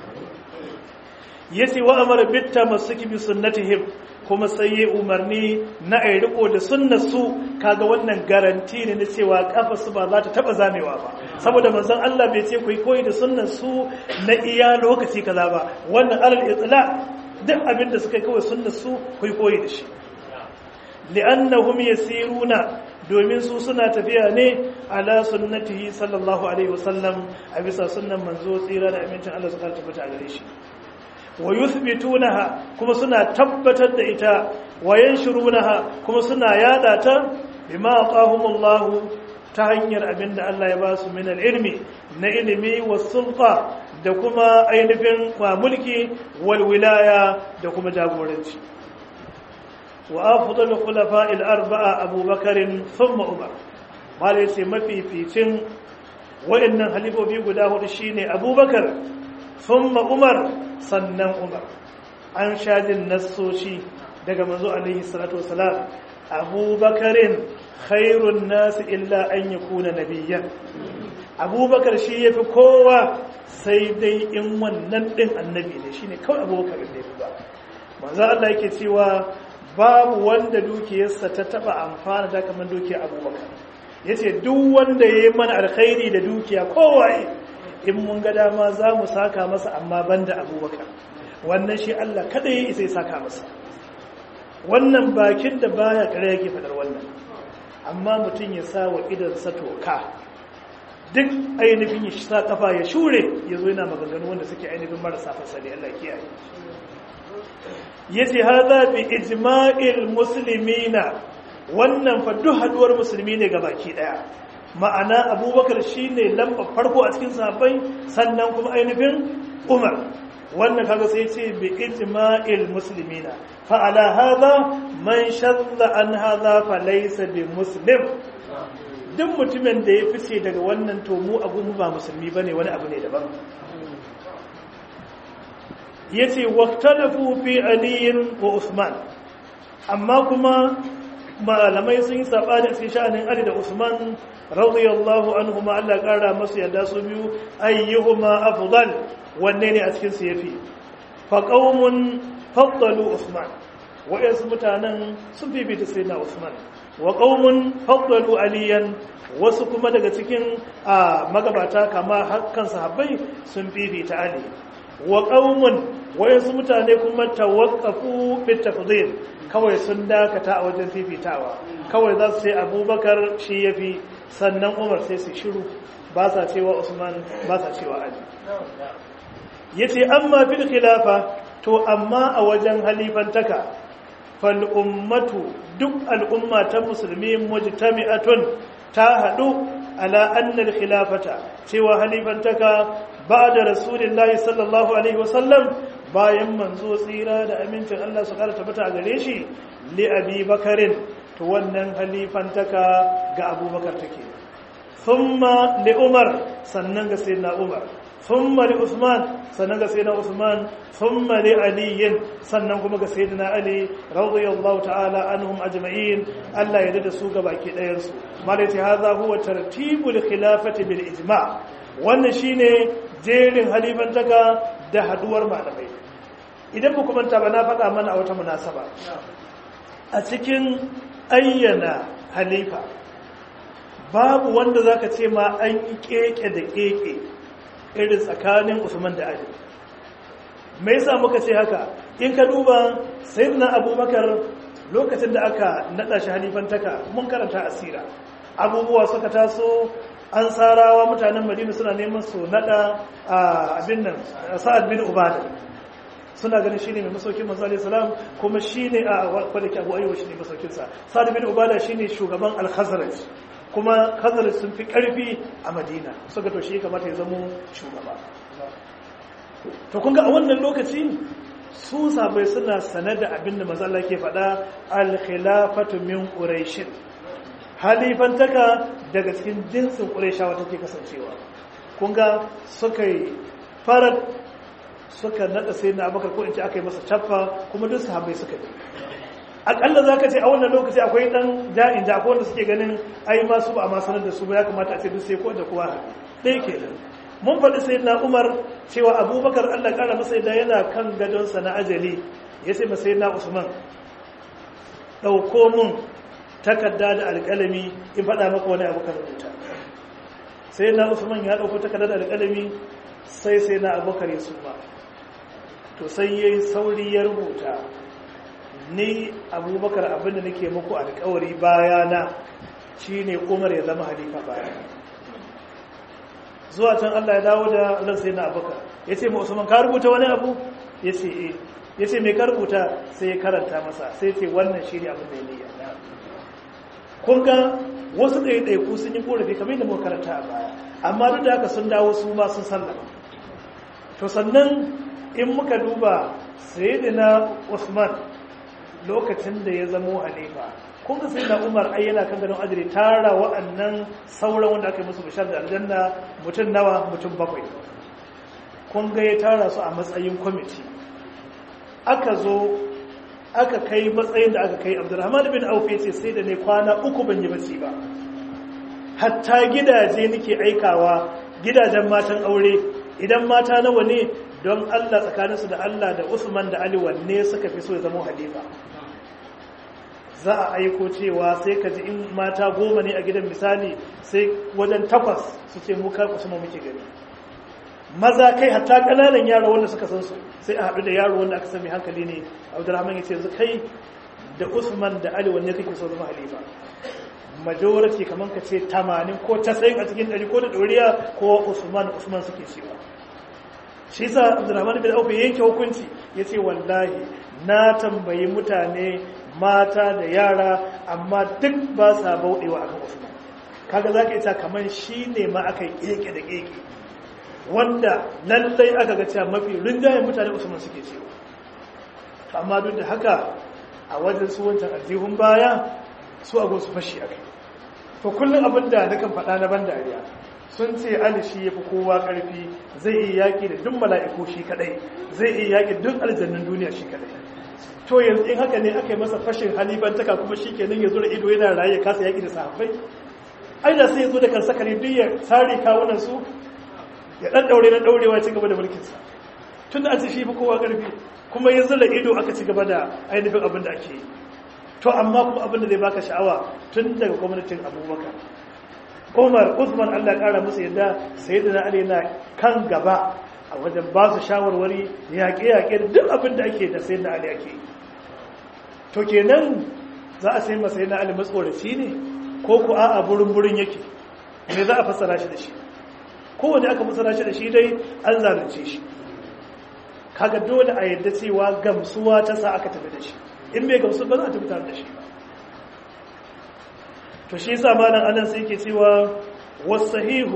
yace wa amara bitta masuki bi sunnatihim kuma sai ya umarni na ai riko da sunnarsu kaga wannan garanti ne na cewa kafa su ba za ta taba zamewa ba saboda manzon Allah bai ce ku yi koyi da sunnarsu na iya lokaci kaza ba wannan alal itla duk abin da suka yi kawai sunnarsu ku yi koyi da shi li'annahum yasiruna domin su suna tafiya ne ala sunnatihi sallallahu alaihi wasallam a bisa sunnan manzo tsira da amincin Allah su ka tabbata gare shi wa yuthbitunaha kuma suna tabbatar da ita wa yanshurunaha kuma suna yada ta bima aqahumullahu ta hanyar abinda Allah ya ba su min ilmi na ilimi wa sulta da kuma ainihin wa mulki wal wilaya da kuma jagoranci wa afdalu khulafa'il arba'a abubakar thumma umar malai sai mafificin waɗannan halifofi guda hudu shine abubakar thumma umar sannan umar an shajin nassoshi daga manzo alaihi salatu wasalam abubakarin khairun nasu illa an yakuna nabiyyan abubakar shi yafi kowa sai dai in wannan din annabi ne shine kawai abubakar da yafi ba manzo Allah yake cewa babu wanda dukiyarsa ta taba amfana da kamar dukiyar abubakar yace duk wanda yayi mana alkhairi da dukiya kowaye in mun ga dama za mu saka masa amma banda abubakar wannan shi Allah kada ya isa ya saka masa wannan bakin da baya kare yake fadar wannan amma mutum ya sa wa idansa toka duk ainihin ya sa kafa ya shure ya zo yana maganganu wanda suke ainihin marasa fasali Allah kiyaye yace hadha bi ijma'il muslimina wannan fa duk haduwar musulmi ne baki daya ma'ana abubakar shine lamba farko a cikin sahabbai sannan kuma ainihin umar wannan kaga sai ce bi ijma'il muslimina fa ala hadha man shadda an hadha fa laysa bi muslim duk mutumin da ya fice daga wannan to mu abu mu ba musulmi bane wani abu ne daban yace waqtalafu fi ali wa usman amma kuma malamai sun yi sabani a cikin sha'anin ali da usman radiyallahu anhuma Allah kara masu yadda su biyu ayyuhuma afdal wanne ne a cikin su yafi fa qaumun faddalu usman wa'yansu mutanen sun fifita sayyidina usman wa qaumun faddalu aliyan wasu kuma daga cikin magabata kama hakkan sahabbai sun fifita ali wa qaumun wa'yansu mutane kuma tawaqqafu fi tafdhil kawai sun dakata a wajen fifitawa kawai za su ce abubakar shi yafi sannan umar sai su shiru ba sa cewa usman ba sa cewa ali yace amma fil khilafa to amma a wajen halifantaka fal ummatu duk al'umma ta musulmi mujtami'atun ta hadu ala anna al khilafata cewa halifantaka ba'da rasulillahi sallallahu alaihi wasallam bayan manzo tsira da amincin Allah su kara tabbata gare shi li abi bakarin to wannan halifantaka ga abubakar take thumma li umar sannan ga sayyidina umar thumma li usman sannan ga sayyidina usman thumma li ali sannan kuma ga sayyidina ali radiyallahu ta'ala anhum ajma'in Allah ya da su ga baki ɗayan su malati hadha huwa tartibul khilafati bil ijma' wannan shine jerin halifantaka da haduwar malamai idan ku manta ba na faɗa mana a wata munasaba a cikin ayyana halifa babu wanda zaka ce ma an yi keke da keke irin tsakanin Usman da Ali me yasa muka ce haka in ka duba sayyidina Abubakar lokacin da aka nada shi halifantaka mun karanta asira abubuwa suka taso an sarawa mutanen Madina suna neman su nada abin nan Sa'ad bin Ubada suna ganin shine mai masaukin manzo alaihi salam kuma shine a wanda ke Abu Ayyub shine masaukin sa Sa'ad bin Ubada shine shugaban al-Khazraj kuma Khazraj sun fi karfi a Madina suka to shi kamata ya zama shugaba to kun ga a wannan lokaci su sabai suna sanar da abin da manzo Allah ke faɗa al-khilafatu min quraish halifantaka daga cikin jinsin qurayshawa take kasancewa kun ga suka yi farar suka nada sai na abakar ko in ce aka yi masa caffa kuma duk sahabbai suka yi akalla za ka ce a wannan lokaci akwai dan ja'in da akwai wanda suke ganin ai ma su ba a ma sanar da su ba ya kamata a ce duk sai ko da kowa ɗaya ke nan mun faɗi sai na umar cewa abubakar allah ƙara masa da yana kan gadonsa na ajali ya ce masa na usman ɗauko mun takarda da alƙalami in faɗa maka wani abu kan rubuta sai na usman ya ɗauko takarda da alƙalami sai sai na abubakar ya suma to sai ya yi sauri ya rubuta ni abubakar abinda nake muku alkawari bayana shi ne umar ya zama halifa bayana zuwa can allah ya dawo da allah sai na abubakar ya ce usman ka rubuta wani abu ya ce e ya ce mai ka rubuta sai ya karanta masa sai ce wannan shi ne abin da ya niyya kun ga wasu ɗaiɗaiku sun yi ƙorafi kamar da muka karanta a baya amma duk da haka sun dawo su ma sun sallama to sannan in muka duba sayyidina Usman lokacin da ya zamo halifa kun ga sayyidina Umar ai yana kan ganin ajiri tara wa'annan sauran wanda aka yi musu bishar da aljanna mutum nawa mutum bakwai kun ga ya tara su a matsayin kwamiti aka zo aka kai matsayin da aka kai abdurrahman bin auf ya ce sai da ne kwana uku ban yi bacci ba hatta gidaje nake aikawa gidajen matan aure idan mata nawa ne don Allah tsakaninsu da Allah da Usman da Ali wanne suka fi so ya zama halifa za a aiko cewa sai ka ji in mata goma ne a gidan misali sai wajen takwas su ce mu kar Usman muke gani maza kai hatta kananan yaro wanda suka san su sai a haɗu da yaro wanda aka sami hankali ne Abdulrahman ya ce yanzu kai da Usman da Ali wanne kake so zama halifa majority kamar ka ce 80 ko 90 a cikin 100 ko da ɗoriya ko Usman Usman suke cewa shi sa Abdulrahman bin Auf yanke hukunci yace wallahi na tambayi mutane mata da yara amma duk ba sa bauɗewa akan Usman kaga zaka ita kamar shine ma aka keke da keke wanda lallai aka ga cewa mafi rinjayen mutane Usman suke cewa amma duk da haka a wajen su wancan aljihun baya su a su fashi a kai to kullum abin da na kan faɗa na ban dariya sun ce ali shi ya fi kowa ƙarfi zai iya yaƙi da duk mala'iku shi kaɗai zai iya yaƙi duk aljannin duniya shi kaɗai to yanzu in haka ne aka yi masa fashin halibantaka kuma shi kenan ya zo da ido yana raye kasa yaƙi da sahabbai ai da sai ya zo da kan sakari duk ya sare kawunan su ya ɗan ɗaure na ɗaurewa ci gaba da mulkinsa tun da an ce shi fi kowa ƙarfi kuma ya zura ido aka ci gaba da ainihin abin da ake yi to amma kuma abin da zai baka sha'awa tun daga gwamnatin abubakar umar usman allah kara musu yadda sai da ali na kan gaba a wajen ba su shawarwari yaƙe-yaƙe da duk abin da ake da sai da ali ake to kenan za a sai masa yana ali matsoraci ne ko ku a'a burin-burin yake me za a fassara shi da shi kowane aka fassara shi da shi dai an zalunce shi kaga dole a yadda cewa gamsuwa ta sa aka tafi da shi in bai gamsu ba za a tafi tare da shi ba to shi yasa malam anan sai yake cewa wasahihu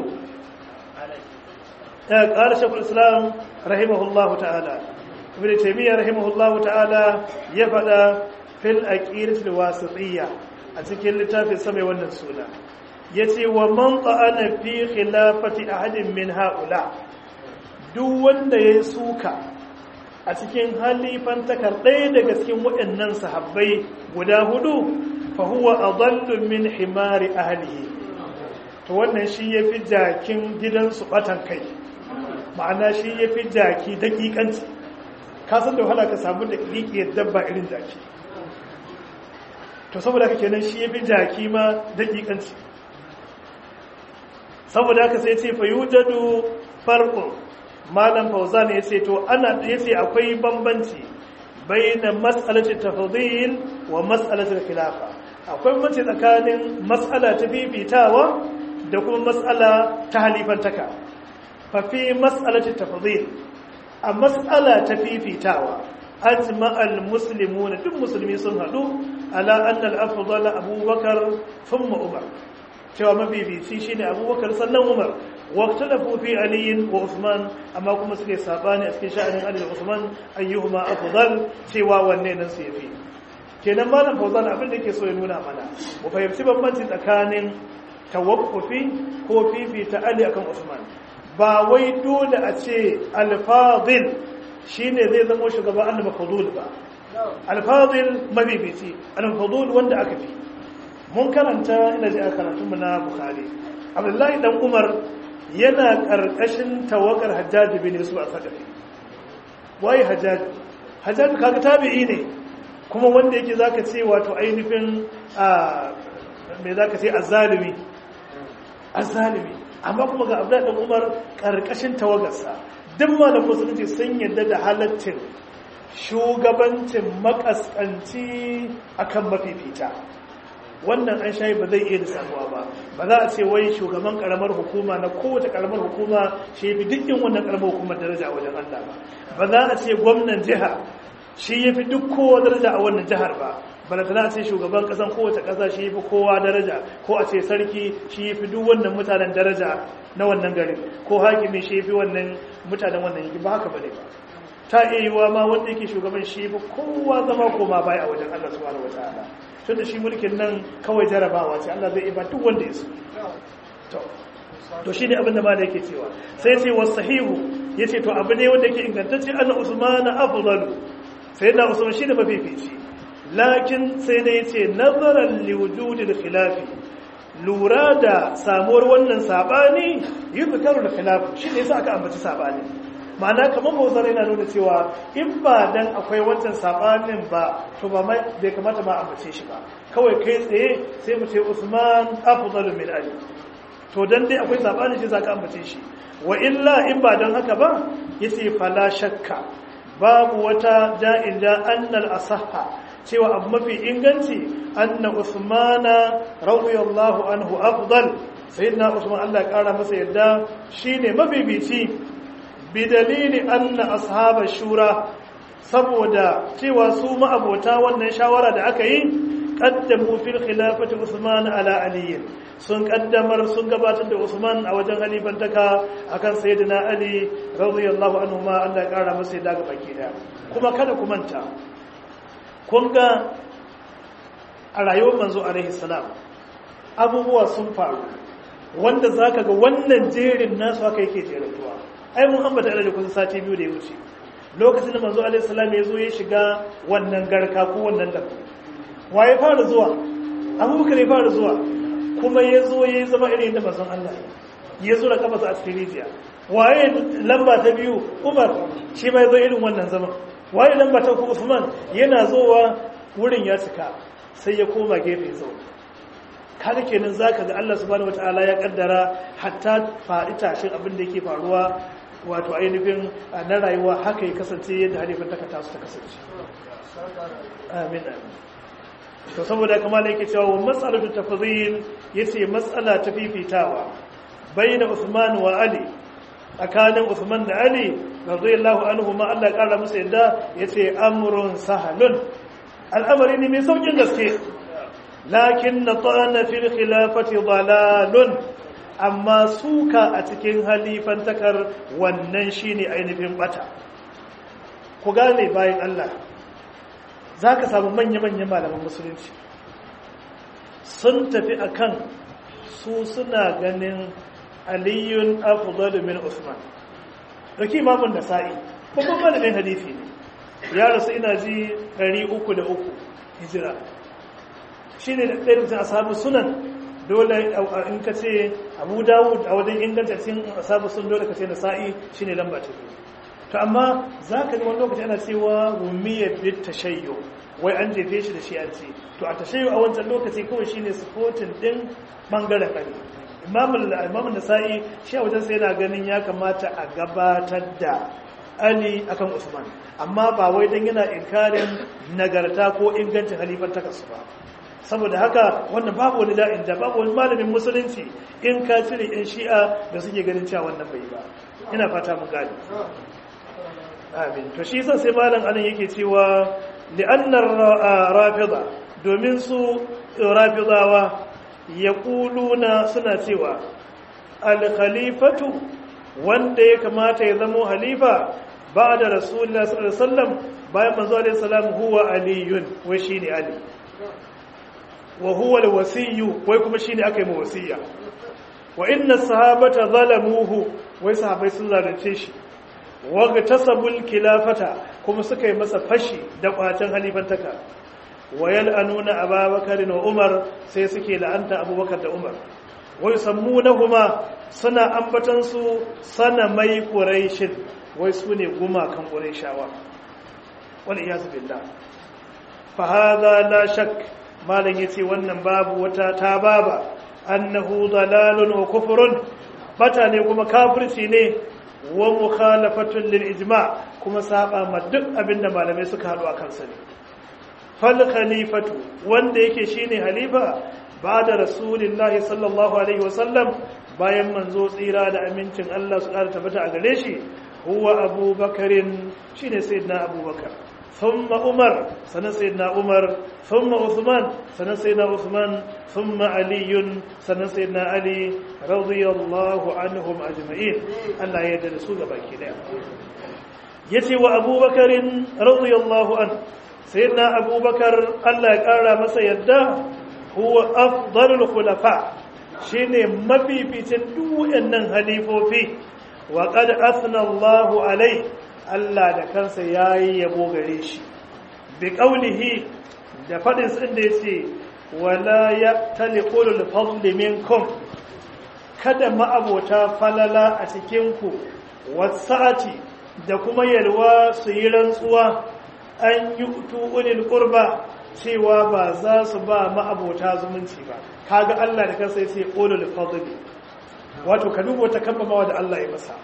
ya qala shaykhul islam rahimahullahu ta'ala ibn taymiyyah rahimahullahu ta'ala ya fada fil aqidah al wasitiyya a cikin littafin sa mai wannan suna yace wa man ta'ana fi khilafati ahadin min haula duk wanda ya suka a cikin halifantakar ɗaya daga cikin waɗannan sahabbai guda hudu fahuwa a zallun min himari ahalihi to wannan shi ya fi jakin gidansu ɓatan kai ma'ana shi ya fi jaki daƙiƙanci kasan da wahala ka samu da ƙiƙiyar dabba irin jaki to saboda haka kenan shi ya fi jaki ma daƙiƙanci saboda haka sai ce fa yujadu farqun malam fauzan ya ce to ana ya ce akwai bambanci baina mas'alati tafdhil wa mas'alati khilafa akwai bambanci tsakanin mas'ala ta bibitawa da kuma mas'ala ta halifantaka fa fi mas'alati tafdhil a mas'ala ta fifitawa ajma al muslimuna duk musulmi sun hadu ala anna al afdal abubakar thumma umar cewa mabibici shine abubakar sannan umar واختلفوا في علي وعثمان اما كما suke sabani a cikin sha'anin Ali da Usman ayyuhuma afdal cewa wanne nan su yafi kenan malam Fauzan abin da yake so ya nuna mana mu fahimci bambanci tsakanin tawaffufi ko fifita Ali akan Usman ba wai dole a ce al-fadil shine zai zama shugaba al-mafdul ba al-fadil mabibici al-mafdul wanda aka fi mun karanta ina ji a karatunmu na Bukhari Abdullahi dan Umar yana ƙarƙashin tawagar hajjaji bin yusuf a sadafi waye hajjaji hajjaji kaga tabi'i ne kuma wanda yake zaka ce wato ainihin me zaka ce azzalimi azzalimi amma kuma ga abdullahi dan umar ƙarƙashin tawagarsa duk malam musulunci sun yadda da halaccin shugabancin makaskanci akan mafifita wannan an shayi ba zai iya da samuwa ba ba za a ce wai shugaban karamar hukuma na kowace karamar hukuma shi fi dukkan wannan karamar hukumar daraja a wajen Allah ba ba za a ce gwamnan jiha shi ya fi duk kowa daraja a wannan jihar ba bala tana ce shugaban kasan kowace kasa shi fi kowa daraja ko a ce sarki shi fi duk wannan mutanen daraja na wannan garin ko hakimi shi fi wannan mutanen wannan yanki ba haka bane ba ta iya yiwa ma wanda yake shugaban shi fi kowa zama koma baya a wajen Allah subhanahu wataala tunda shi mulkin nan kawai jarabawa ce Allah zai iba duk wanda ya so to to shine abin da malai yake cewa sai ce wasahihu yace to abu ne wanda yake ingantacce anna usman afdalu sai na usman shine mafifici lakin sai da yace nazaran liwujudil khilafi lura da samuwar wannan sabani yuzkaru da khilafu shine yasa aka ambaci sabani ma'ana kamar bozar yana nuna cewa in ba dan akwai wancan sabanin ba to ba bai kamata ma ambace shi ba kawai kai tsaye sai mu ce Usman afdalu min Ali to dan dai akwai sabani shi zaka ambace shi wa illa in ba dan haka ba yace fala shakka babu wata da'in da annal asahha cewa abu mafi inganci anna Usmana radiyallahu anhu afdal sayyidina Usman Allah ya kara masa yadda shine mafifici bidalili anna ashaba shura saboda cewa su ma'abota wannan shawara da aka yi qaddamu fil khilafati Usman ala Ali sun kaddamar sun gabatar da Usman a wajen halifantaka akan sayyidina Ali radiyallahu anhu ma Allah ya kara masa yadda ga baki daya kuma kada ku manta kun ga a rayuwar manzo alaihi salam abubuwa sun faru wanda zaka ga wannan jerin nasu haka yake jerantuwa ai mun ambata da kusan sati biyu da ya wuce lokacin da manzo alaihi salam ya zo ya shiga wannan garka ko wannan lambu waye fara zuwa abubakar ya fara zuwa kuma ya zo ya zama irin da manzon Allah ya zo da kafa a cikin rijiya waye lamba ta biyu Umar shi ma ya zo irin wannan zaman waye lamba ta uku Usman yana zowa wurin ya cika sai ya koma gefe zo kaga kenan zaka ga Allah subhanahu wataala ya kaddara hatta faɗi tashin abin da yake faruwa wato ainihin na rayuwa haka ya kasance yadda halifin taka tasu ta kasance amin amin to saboda kamar yake cewa wa mas'alatu tafdhil yace mas'ala ta fifitawa bayna Uthman wa Ali tsakanin Uthman da Ali radiyallahu anhu ma Allah kara musu yadda yace amrun sahalun al'amari ne mai saukin gaske lakin natana fil khilafati dalalun amma suka a cikin halifantakar wannan shine ainihin bata ku gane bayan Allah zaka samu manya-manyan malaman musulunci sun tafi akan su suna ganin aliyun afdalu min usman dauki imamun nasa'i babban malamin hadisi ne ya rasu ina ji 303 hijira shine da ɗaya mutum ashabu sunan dole in ka ce abu dawud a wajen inganta cikin ashabu sun dole ka ce nasa'i shine lamba ta biyu to amma za ka ji wani lokaci ana cewa rumiyar bit tashayyo wai an jefe shi da shi an ce to a tashayyo a wancan lokaci kawai shine supporting din bangaren kare imamun nasa'i shi a wajen sai yana ganin ya kamata a gabatar da ali akan usman amma ba wai don yana inkarin nagarta ko ingancin halifan takasu ba saboda haka wannan babu wani da'in da babu wani malamin musulunci in ka cire in shi'a da suke ganin cewa wannan bai ba ina fata mun gani amin to shi sai malam anan yake cewa li'annar rafida domin su rafidawa yaquluna suna cewa al-khalifatu wanda ya kamata ya zama halifa ba'da rasulullah sallallahu alaihi wasallam bayan manzo alaihi salam huwa aliyun wai shine ali wa huwa al-wasiyyu wai kuma shine aka yi mu wasiya wa inna sahabata zalamuhu wai sahabbai sun zalunce shi waga tasabul kilafata kuma suka yi masa fashi da kwacin halifantaka wayal anuna ababakar da umar sai suke la'anta abubakar da umar wai sammunahuma suna ambatan su sana mai quraishin wai su ne gumakan quraishawa wal iyaz billah fa hadha la shak malan yace wannan babu wata tababa annahu dalalun wa kufrun bata ne kuma kafirci ne wa mukhalafatun lil ijma kuma saba ma duk abinda malamai suka hadu akan sa ne fal khalifatu wanda yake shine halifa ba'da rasulillahi sallallahu alaihi wasallam bayan manzo tsira da amincin Allah su ƙara tabbata a gare shi huwa abubakarin shine sayyidina abubakar thumma umar sanan sayyidina umar thumma uthman sanan sayyidina uthman thumma aliyun sanan sayyidina ali radiyallahu anhum ajma'in Allah ya yarda da su gabaki daya yace wa abubakarin radiyallahu an sayyidina abubakar Allah ya kara masa yadda huwa afdalul khulafa shine mafificin duk waɗannan halifofi wa qad athna Allahu alai Allah da kansa yayi yabo gare shi bi qawlihi da fadin sa inda yace wala yaqtali ulul fadli minkum kada ma'abota falala a cikin ku wasa'ati da kuma yalwa su yi rantsuwa an yi ulul qurba cewa ba za su ba ma'abota zumunci ba kaga Allah da kansa yace ulul fadli wato ka duba wata kambamawa da Allah ya masa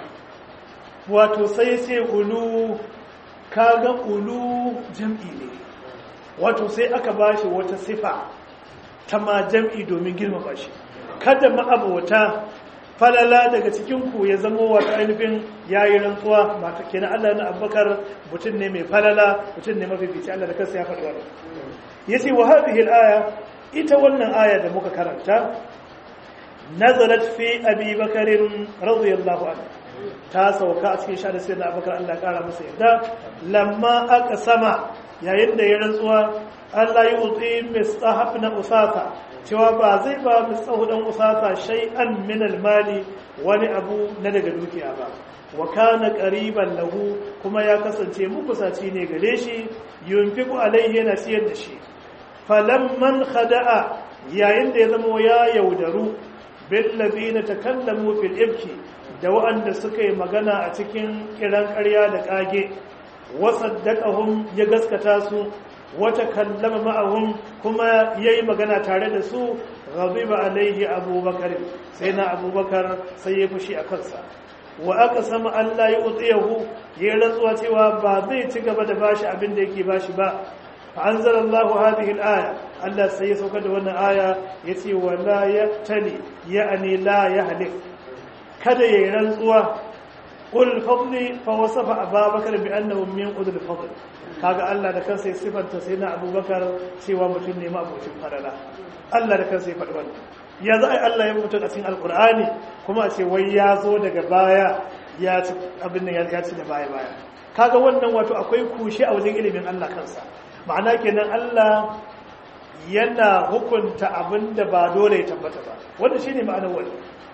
wato sai sai ulu kaga ulu jam'i ne wato sai aka bashi wata sifa ta ma jam'i domin girmama shi kada ma'abota falala daga cikin ku ya zama wato ainihin yayi rantsuwa mata kenan Allah na Abubakar mutum ne mai falala mutum ne mafifici Allah da kansa ya faɗi wannan yace wa hadhihi al-aya ita wannan aya da muka karanta nazalat fi abi bakarin radiyallahu anhu ta sauka a cikin shahada sayyidina abubakar Allah kara masa yarda lamma aka sama yayin da ya rantsuwa Allah ya utsi mistahab na usasa cewa ba zai ba mistahu dan usasa shay'an min al-mali wani abu na daga dukiya ba wa kana qariban lahu kuma ya kasance mukusaci ne gare shi yunfiqu alaihi yana siyar da shi falamman khada'a yayin da ya zama ya yaudaru billazina takallamu fil ibki da waɗanda suka yi magana a cikin kiran ƙarya da ƙage wasaddaqahum ya gaskata su wata kallama ma'ahum kuma yayi magana tare da su ghadiba alaihi abubakar sai na abubakar sai ya fushi a kansa wa aka sama Allah ya utsiyahu ya rantsuwa cewa ba zai ci gaba da bashi abin da yake bashi ba فأنزل الله هذه الآية الله سيسوك دون آية يتي ولا يقتلي يعني لا يهلك كذا ينزوا قل الفضل فوصف أبا بكر بأنه من قدر الفضل kaga Allah da kansa ya sifanta sai na abubakar cewa mutum ne ma'abocin falala Allah da kansa ya faɗi wannan ya za a Allah ya mutum a cikin alkur'ani kuma a ce wai ya zo daga baya ya ci abin nan ya ci da baya baya kaga wannan wato akwai kushe a wajen ilimin Allah kansa ma'ana kenan Allah yana hukunta abin da ba dole ya tabbata ba wanda shine ma'anar wani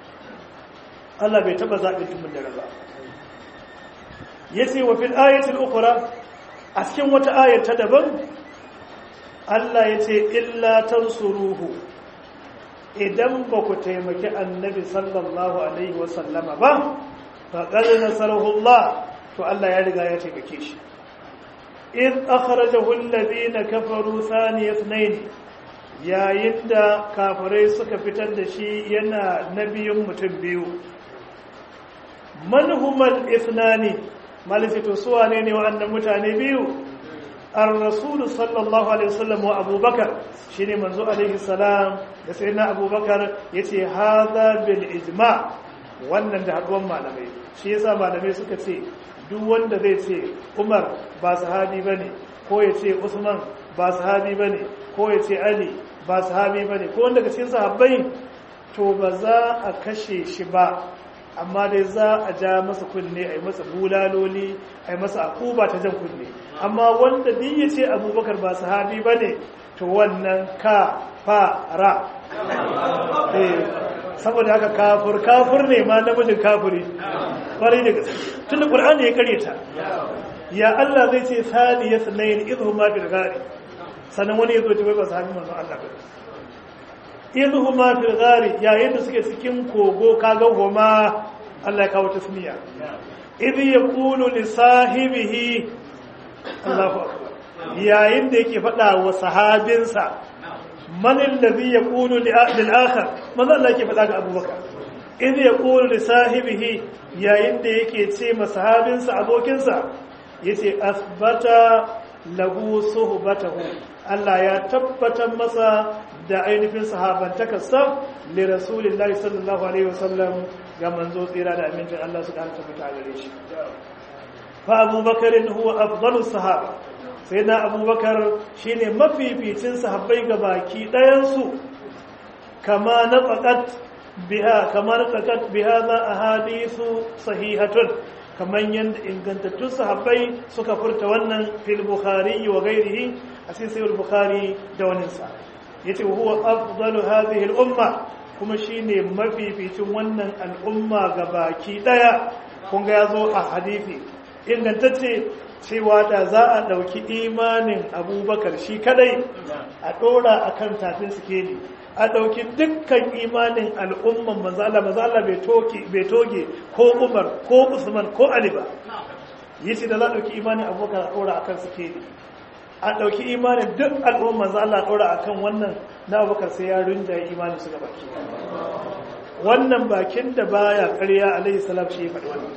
Allah bai taba zaɓin tumin da ba yace wa fil ayatil ukhra a cikin wata ayar ta daban Allah yace illa tansuruhu idan ba ku taimaki annabi sallallahu alaihi wa sallama ba faqad nasarahu Allah to Allah ya riga ya taimake shi إذ أخرجه الذين كفروا ثاني اثنين yayin da kafirai suka fitar da shi yana nabiyin mutum biyu manhumal ithnani malifito suwa ne ne wa'annan mutane biyu ar-rasul sallallahu alaihi wasallam wa abubakar shine manzo alaihi salam da sayyidina abubakar yace hadha bil ijma wannan da haduwan malamai shi yasa malamai suka ce duk wanda zai ce umar ba sahabi ba ne ko ya ce usman ba sahabi ba ne ko ya ce ali ba sahabi ba ne ko wanda ga cikin sahabbai to ba za a kashe shi ba amma dai za a ja masa kunne a yi masa bulaloli a yi masa akuba ta jan kunne amma wanda duk ya ce abubakar ba sahabi ba ne to wannan ka fara saboda haka kafur kafur ne ma namijin kafuri kwarai da gaske tun da ƙur'ani ya kare ta ya Allah zai ce sani ya sanayin izu ma fil gari sannan wani ya zo ta ba sahabi manzon Allah ba izu ma fil gari yayin da suke cikin kogo kaga homa Allah ya kawo tasmiya idh yaqulu li sahibihi Allahu akbar yayin da yake faɗa wa sahabinsa man alladhi yaqulu lil akhar manzo Allah yake faɗa ga Abubakar idh yaqulu li sahibihi yayin da yake ce ma sahabinsa abokinsa yace asbata lahu suhbatahu Allah ya tabbatar masa da ainihin sahabantakarsa li rasulillahi sallallahu alaihi wasallam ga manzo tsira da amincin Allah su karanta fita gare shi fa abubakar huwa afdalus sahaba sai na abubakar shine mafificin sahabbai ga baki ɗayansu kama na tsakat biha kama na tsakat biha za a hadisu sahihatun kamar yadda ingantattun sahabbai suka furta wannan fil bukhari wa gairihi a cikin sayyid bukhari da waninsa yace huwa afdalu hadhihi al umma kuma shine mafificin wannan al'umma ga baki daya kun ga yazo a hadisi ingantacce cewa da za a dauki imanin abubakar shi kadai a dora akan tafin sikeli a dauki dukkan imanin al'umman manzo Allah manzo Allah bai toke bai toge ko Umar ko Usman ko Ali ba yace da za a dauki imanin abubakar a dora akan sikeli a ɗauki imanin duk al'umman za Allah ɗora a kan wannan na abubakar sai ya rinjaye imanin su gaba ke wannan bakin da baya ƙarya alaihi salam shi ya faɗi wannan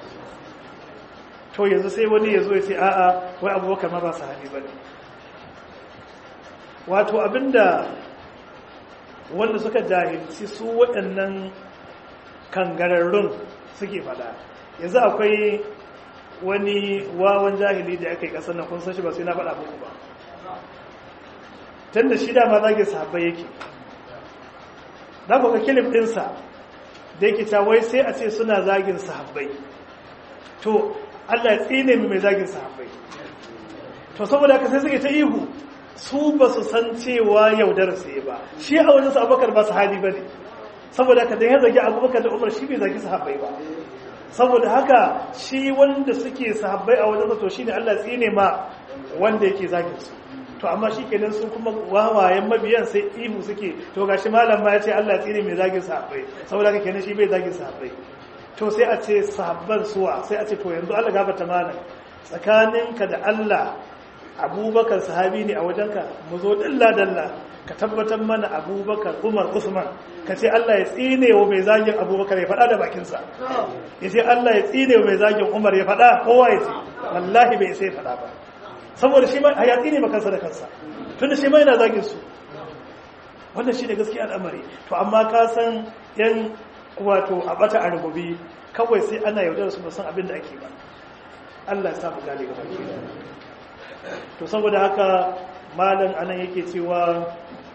to yanzu sai wani ya zo ya ce a'a wai abubakar ma ba su haɗi ba ne wato abinda wanda suka jahilci su waɗannan kangararrun suke faɗa yanzu akwai wani wawan jahili da aka yi kasar nan kun san shi ba sai na faɗa muku ba tun da shi dama zage sahabbai yake za ku ga kilif ɗinsa da yake wai sai a ce suna zagin sahabbai to allah ya tsine mai mai zagin sahabbai to saboda haka sai suke ta ihu su ba su san cewa yaudar sai ba shi a wajen su abubakar ba su hali ba ne saboda haka da ya zagi abubakar da umar shi bai zagi sahabbai ba saboda haka shi wanda suke sahabbai a wajen to shine Allah tsine ma wanda yake zagin su to amma shikenan su kuma wawayen mabiyan sai ihu suke to gashi malam ma yace Allah tsine mai zagin sahabbai saboda haka kenan shi bai zagin sahabbai to sai a ce sahabban suwa sai a ce to yanzu Allah gafarta malam tsakaninka da Allah Abubakar sahabi ne a wajenka mu zo dalla dalla ka tabbatar mana abubakar umar usman ka ce allah ya tsine wa mai zagin abubakar ya faɗa da bakinsa ya ce allah ya tsine wa mai zagin umar ya faɗa kowa ya ce wallahi bai sai faɗa ba saboda shi ma ya tsine ma kansa da kansa tunda shi ma yana zagin su wannan shi ne gaskiya al'amari to amma ka san yan wato a bata a rububi kawai sai ana yaudar su ba san abin da ake ba allah ya sa mu gane gaba to saboda haka malam anan yake cewa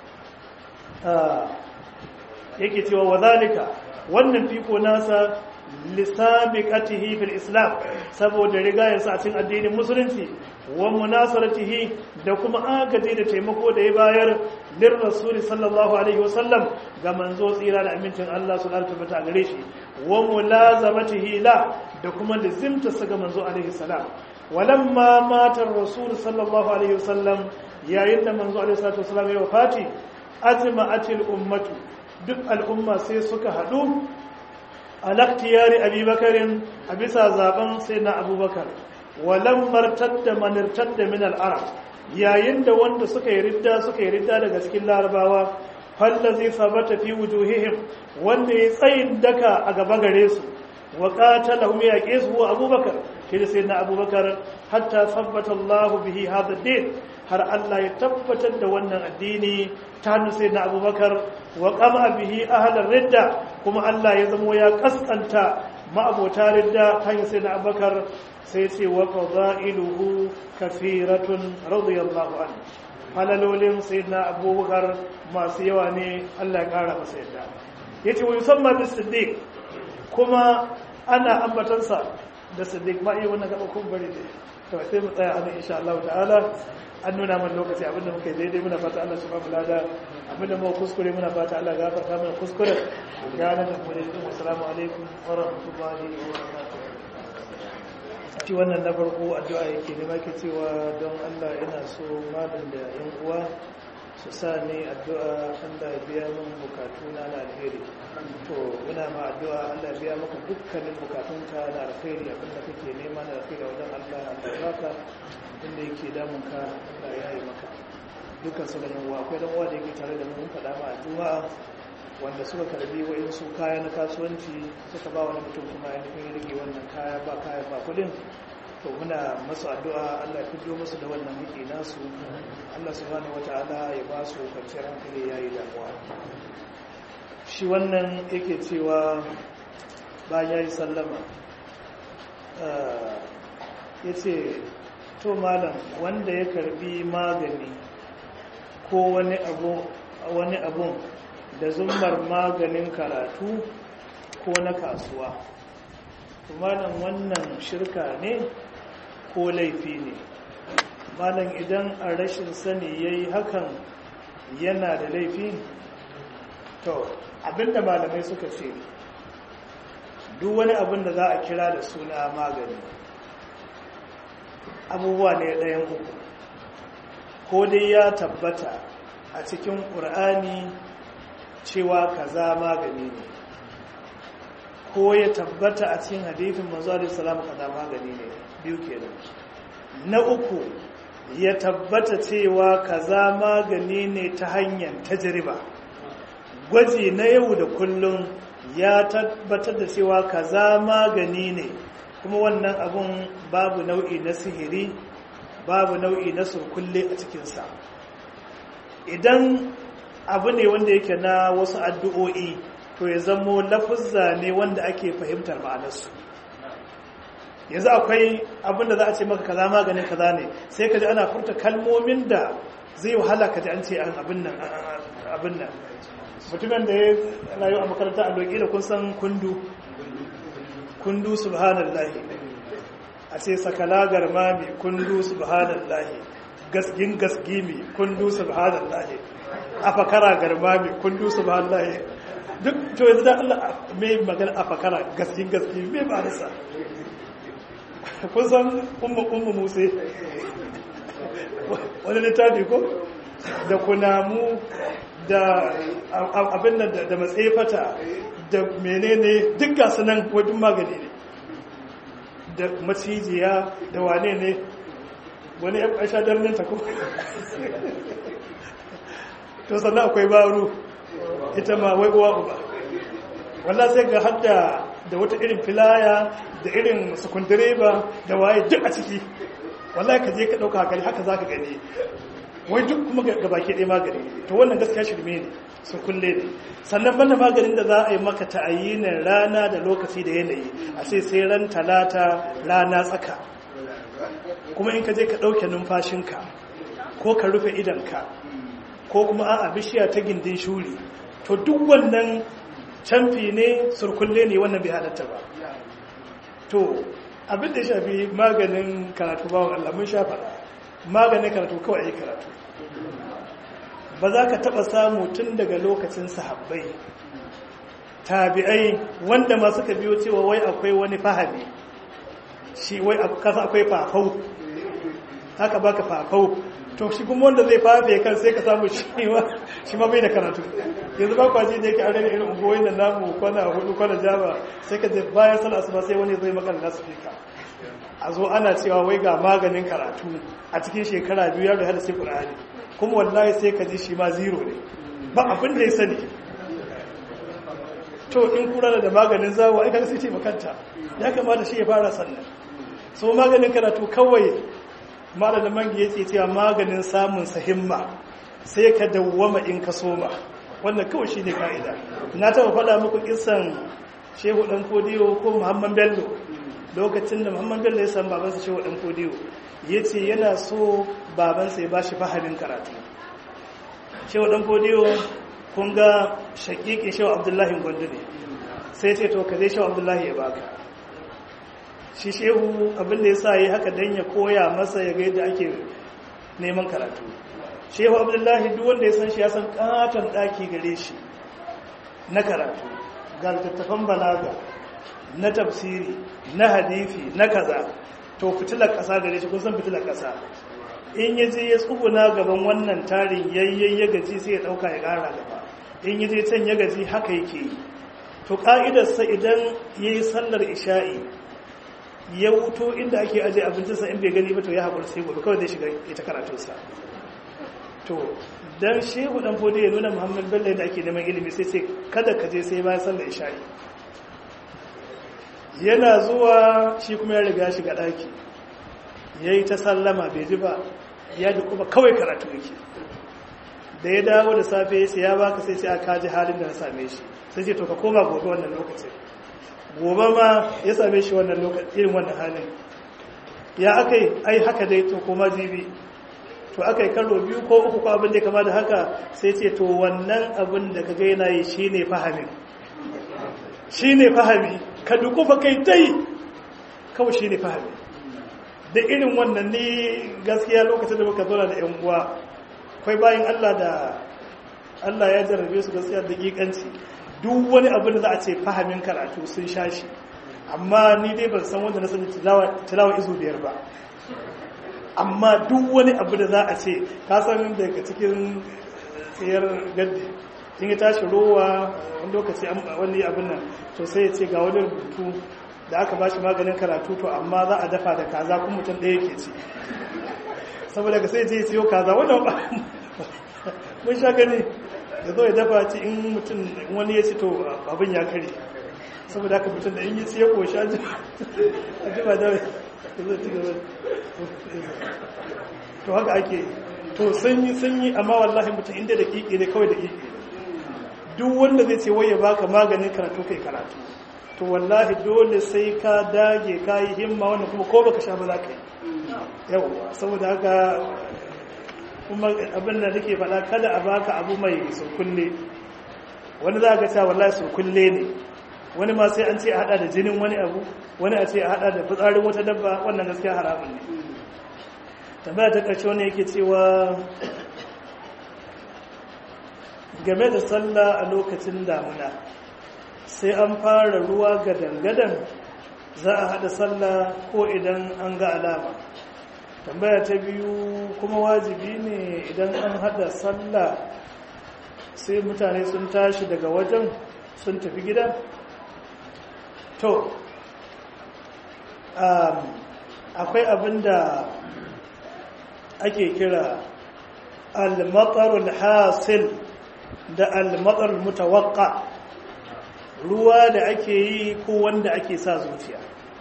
yake cewa wadhalika wannan fiko nasa lisabiqatihi fil islam saboda rigayarsa a cikin addinin musulunci wa munasaratihi da kuma agaji da taimako da ya bayar lir rasuli sallallahu alaihi wasallam ga manzo tsira da amincin Allah su alta bata gare shi wa mulazamatihi la da kuma lazimta sa ga manzo alaihi salam walamma matar rasul sallallahu alaihi wasallam yayin da manzo alaihi salatu wasallam ya wafati ajma'atil ummatu duk al'umma sai suka hadu alaktiyari abubakarin a bisa zaben sai na abubakar walam martadda manirtadda min al'arab yayin da wanda suka yi ridda suka yi ridda daga cikin larabawa fallazi sabata fi wujuhihim wanda ya tsayin daka a gaba gare su wa qatalahum yaqisu abubakar shi da sayyidina abubakar hatta sabbata Allah bihi hadha din har Allah ya tabbatar da wannan addini ta hannu sayyidina abubakar wa qama bihi ahlar ridda kuma Allah ya zamo ya kaskanta ma'abota ridda hanyar sayyidina abubakar sai ce wa fadailuhu kafiratun radiyallahu anhu halalolin sayyidina abubakar masu yawa ne Allah ya kara masa yadda yace wa yusamma bis siddiq kuma ana ambatansa da siddiq ma iya wannan gaba kun bari dai to sai mu tsaya anan insha Allah ta'ala an nuna mana lokaci abinda muka yi daidai muna fata Allah subhanahu wa ta'ala abinda muka kuskure muna fata Allah gafarta mana kuskure gane da mu dai assalamu alaikum wa rahmatullahi wa barakatuh shi wannan na farko addu'a yake ne ke cewa don Allah ina so malam da yan uwa su sa ne addu'a Allah ya biya min bukatu na alheri to muna ma addu'a Allah ya biya maka dukkanin bukatunka na alheri abinda kake nema na alheri wajen Allah Allah ya baka inda yake damun ka Allah ya yi maka dukkan su da yan uwa akwai dan uwa da yake tare da mu mun faɗa ma addu'a wanda suka karbi wa'insu kaya na kasuwanci suka ba wani mutum kuma ya nufin rage wannan kaya ba kaya ba kudin to muna masu addu'a Allah ya fito musu da wannan haƙi nasu Allah subhanahu wata'ala ya ba su kwanciyar hankali ya yi damuwa shi wannan yake cewa bayan ya yi sallama ya ce to malam wanda ya karbi magani ko wani abun da zummar maganin karatu ko na kasuwa malam wannan shirka ne ko laifi ne malam idan a rashin sani ya yi hakan yana da laifi to abinda malamai suka ce duk wani abin da za a kira da suna magani abubuwa ne ɗayan uku ko dai ya tabbata a cikin ƙur'ani cewa kaza magani ne ko ya tabbata a cikin hadithin manzo alaihi salam kaza magani ne biyu kenan na uku ya tabbata cewa kaza magani ne ta hanyar tajriba gwaji na yau da kullum ya tabbatar da cewa kaza magani ne kuma wannan abun babu nau'i na sihiri babu nau'i na surkulle a cikinsa idan abu ne wanda yake na wasu addu'o'i to ya zamo lafuzza ne wanda ake fahimtar ma'anarsu yanzu akwai abin da za a ce maka kaza maganin kaza ne sai ka ji ana furta kalmomin da zai wahala ka ji an ce abin nan abin nan mutumin da ya rayu a makaranta a loƙi da kun san kundu kundu subhanallahi a ce sakala garmami kundu subhanallahi gasgin gasgimi kundu subhanallahi afakara garmami kundu subhanallahi duk to yanzu da Allah mai magana afakara gasgin gasgimi mai ba nasa kun san ummu ummu musa wani littafi ko da kunamu da abin da da matsefata da menene duk gasu nan wajen magani ne da macijiya da wane ne wani ya ƙasha darnin ta kuma to sannan akwai baro ita ma wai uwa uba wallah sai ga hadda da wata irin filaya da irin sukundireba da waye duk a ciki wallahi ka je ka ɗauka hakali haka za ka gani wai duk kuma ga baki ɗaya magani to wannan gaskiya shirme ne su kulle ne sannan banda maganin da za a yi maka ta'ayyinin rana da lokaci da yanayi a sai sai ran talata rana tsaka kuma in ka je ka ɗauke numfashinka ko ka rufe idanka ko kuma a bishiya ta gindin shuri to duk wannan canfi ne surkulle ne wannan bai halatta ba to abin da ya shafi maganin karatu bawon Allah mun sha faɗa maganin karatu kawai a yi karatu ba za ka taɓa samu tun daga lokacin sahabbai tabi'ai wanda ma suka biyo cewa wai akwai wani fahami shi wai kasa akwai fafau haka baka fafau to shi kuma wanda zai fafe kan sai ka samu shi ma bai da karatu yanzu ba kwaji da yake a rana irin ungoyi da namu kwana hudu kwana jaba sai ka bayan sallah asuba sai wani zai maka lasfika a zo ana cewa wai ga maganin karatu a cikin shekara biyu yaro hada sai qur'ani kuma wallahi sai ka ji shi ma zero ne ba abin da ya sani to in kura da maganin zawo ai kaga sai ce makanta ya kamata shi ya fara sannan so maganin karatu kawai malamin mangi yake cewa maganin samun sahimma sai ka dawwama in ka soma wannan kawai shine kaida na taba faɗa muku kissan shehu dan kodiyo ko muhammad bello lokacin da muhammad bello ya san babansa shehu dan kodiyo yace yana so babansa ya bashi fahimin karatu shehu dan kodiyo kun ga shakiki shehu abdullahi gwandu ne sai ce to ka zai shehu abdullahi ya baka shi shehu abinda ya sa yi haka don ya koya masa ya ga yadda ake neman karatu shehu abdullahi duk wanda ya san shi ya san katon daki gare shi na karatu ga littattafan balaga na tafsiri na hadifi na kaza to fitilar kasa gare shi kun san fitilar kasa in ya je ya tsuguna gaban wannan tarin yayyen ya gaji sai ya dauka ya kara gaba in ya je can ya gaji haka yake yi to ka'idarsa idan ya yi sallar isha'i ya wuto inda ake aje abincinsa in bai gani ba to ya haƙura sai gobe kawai zai shiga ita karatunsa to dan shehu dan fodi ya nuna muhammad bello da ake neman ilimi sai sai kada ka je sai bayan sallar isha'i yana zuwa shi kuma ya riga shiga ɗaki ya yi ta sallama bai ji ba ya ji kuma kawai karatu yake da ya dawo da safe ya ce ya baka sai ce a kaji halin da na same shi sai ce to ka koma gobe wannan lokacin gobe ma ya same shi wannan lokacin irin wannan halin ya aka yi ai haka dai to koma jibi to aka yi karo biyu ko uku ko abin da ya kama da haka sai ce to wannan abin da ka gaina yi shi ne fahamin shi ne fahami ka dukufa kai dai kawai shi ne fahami da irin wannan ni gaskiya lokacin da muka zauna da yan uwa akwai bayan Allah da Allah ya jarrabe su gaskiya da ƙiƙanci duk wani abin da za a ce fahimin karatu sun sha shi amma ni dai ban san wanda na sani tilawa izu biyar ba amma duk wani abu da za a ce ka san daga cikin tsayar gaddi in ya tashi rowa wani lokaci wani abin nan to sai ya ce ga wani rubutu da aka ba shi maganin karatu to amma za a dafa da kaza kuma mutum ɗaya ke ci saboda ka sai je ya siyo kaza wannan ba mun sha gani ya zo ya dafa ci in mutum wani ya ci to abin ya kare saboda haka mutum da in yi siya koshi a jima da zai ci gaba to haka ake to sun yi sun yi amma wallahi mutum inda da kike ne kawai da kike duk wanda zai ce wai ya baka maganin karatu kai karatu to wallahi dole sai ka dage ka yi himma wannan kuma ko baka sha ba za ka yi yau saboda haka kuma abin da nake faɗa kada a baka abu mai surkulle wani za ka cewa wallahi surkulle ne wani ma sai an ce a hada da jinin wani abu wani a ce a hada da fitsarin wata dabba wannan gaskiya haramun ne tambaya ta ƙarshe wani yake cewa game da sallah a lokacin damuna sai an fara ruwa gadan-gadan za a hada sallah ko idan an ga alama tambaya ta biyu kuma wajibi ne idan an hada sallah sai mutane sun tashi daga wajen sun tafi gida to akwai abin da ake kira al-matsarul hasil da al-matsarul mutawakka ruwa da ake yi ko wanda ake sa zuciya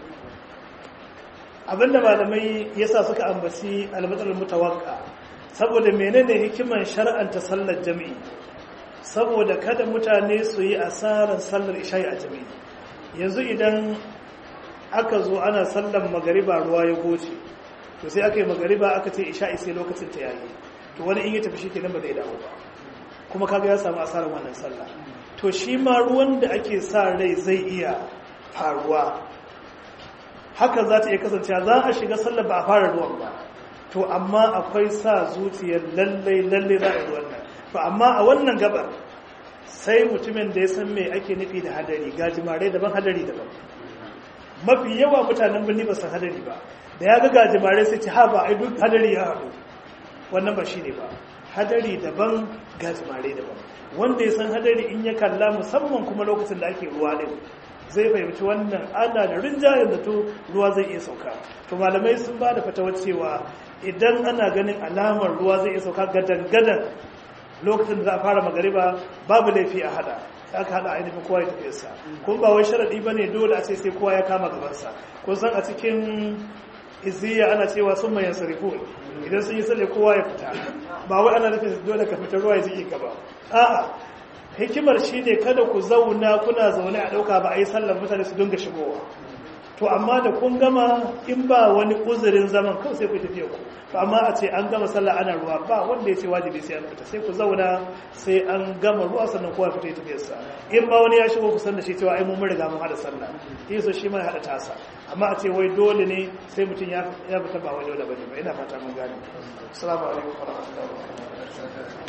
abinda malamai yasa suka ambaci al-matsarul mutawakka saboda menene hikiman shar'anta sallar jami'i saboda kada mutane su yi asarar sallar isha'i a jami'i yanzu idan aka zo ana sallar magariba ruwa ya goce to sai aka yi magariba aka ce isha'i sai lokacin ta yayi to wani in ya tafi shi kenan ba zai dawo ba kuma kaga ya samu asarar wannan sallah to shi ma ruwan da ake sa rai zai iya faruwa haka za ta iya kasancewa za a shiga sallar ba a fara ruwan ba to amma akwai sa zuciyar lallai lallai za a yi ruwan nan to amma a wannan gabar sai mutumin da ya san me ake nufi da hadari gajimare daban hadari daban mafi yawa mutanen birni ba san hadari ba da ya ga gajimare sai ce ha ba ai duk hadari ya haɗu wannan ba shi ne ba hadari daban gajimare daban wanda ya san hadari in ya kalla musamman kuma lokacin da ake ruwa din zai fahimci wannan ana da rinjayen da to ruwa zai iya sauka to malamai sun ba da fatawar cewa idan ana ganin alamar ruwa zai iya sauka gadan-gadan lokacin da za a fara magariba babu laifi a hada aka hada ainihin kowa ya tafiyarsa kun ba wai sharaɗi ba ne dole a ce sai kowa ya kama gabansa kun san a cikin izziya ana cewa sun mayan sarifu idan sun yi sale kowa ya fita ba wai ana nufin dole ka fita ruwa ya jike ka ba a'a hikimar shi ne kada ku zauna kuna zaune a ɗauka ba a yi sallar mutane su dinga shigowa to amma da kun gama in ba wani uzurin zaman kawai sai ku tafiya ku to amma a ce an gama sallah ana ruwa ba wanda ya ce wajibi sai an fita sai ku zauna sai an gama ruwa sannan kowa fita ya tafiyarsa in ba wani ya shigo ku san da shi cewa ai mun riga mun hada sallah so shi ma ya hada tasa amma a ce wai dole ne sai mutum ya fita ba wani dole bane ba ina fata mun gane assalamu alaikum wa rahmatullahi wa barakatuh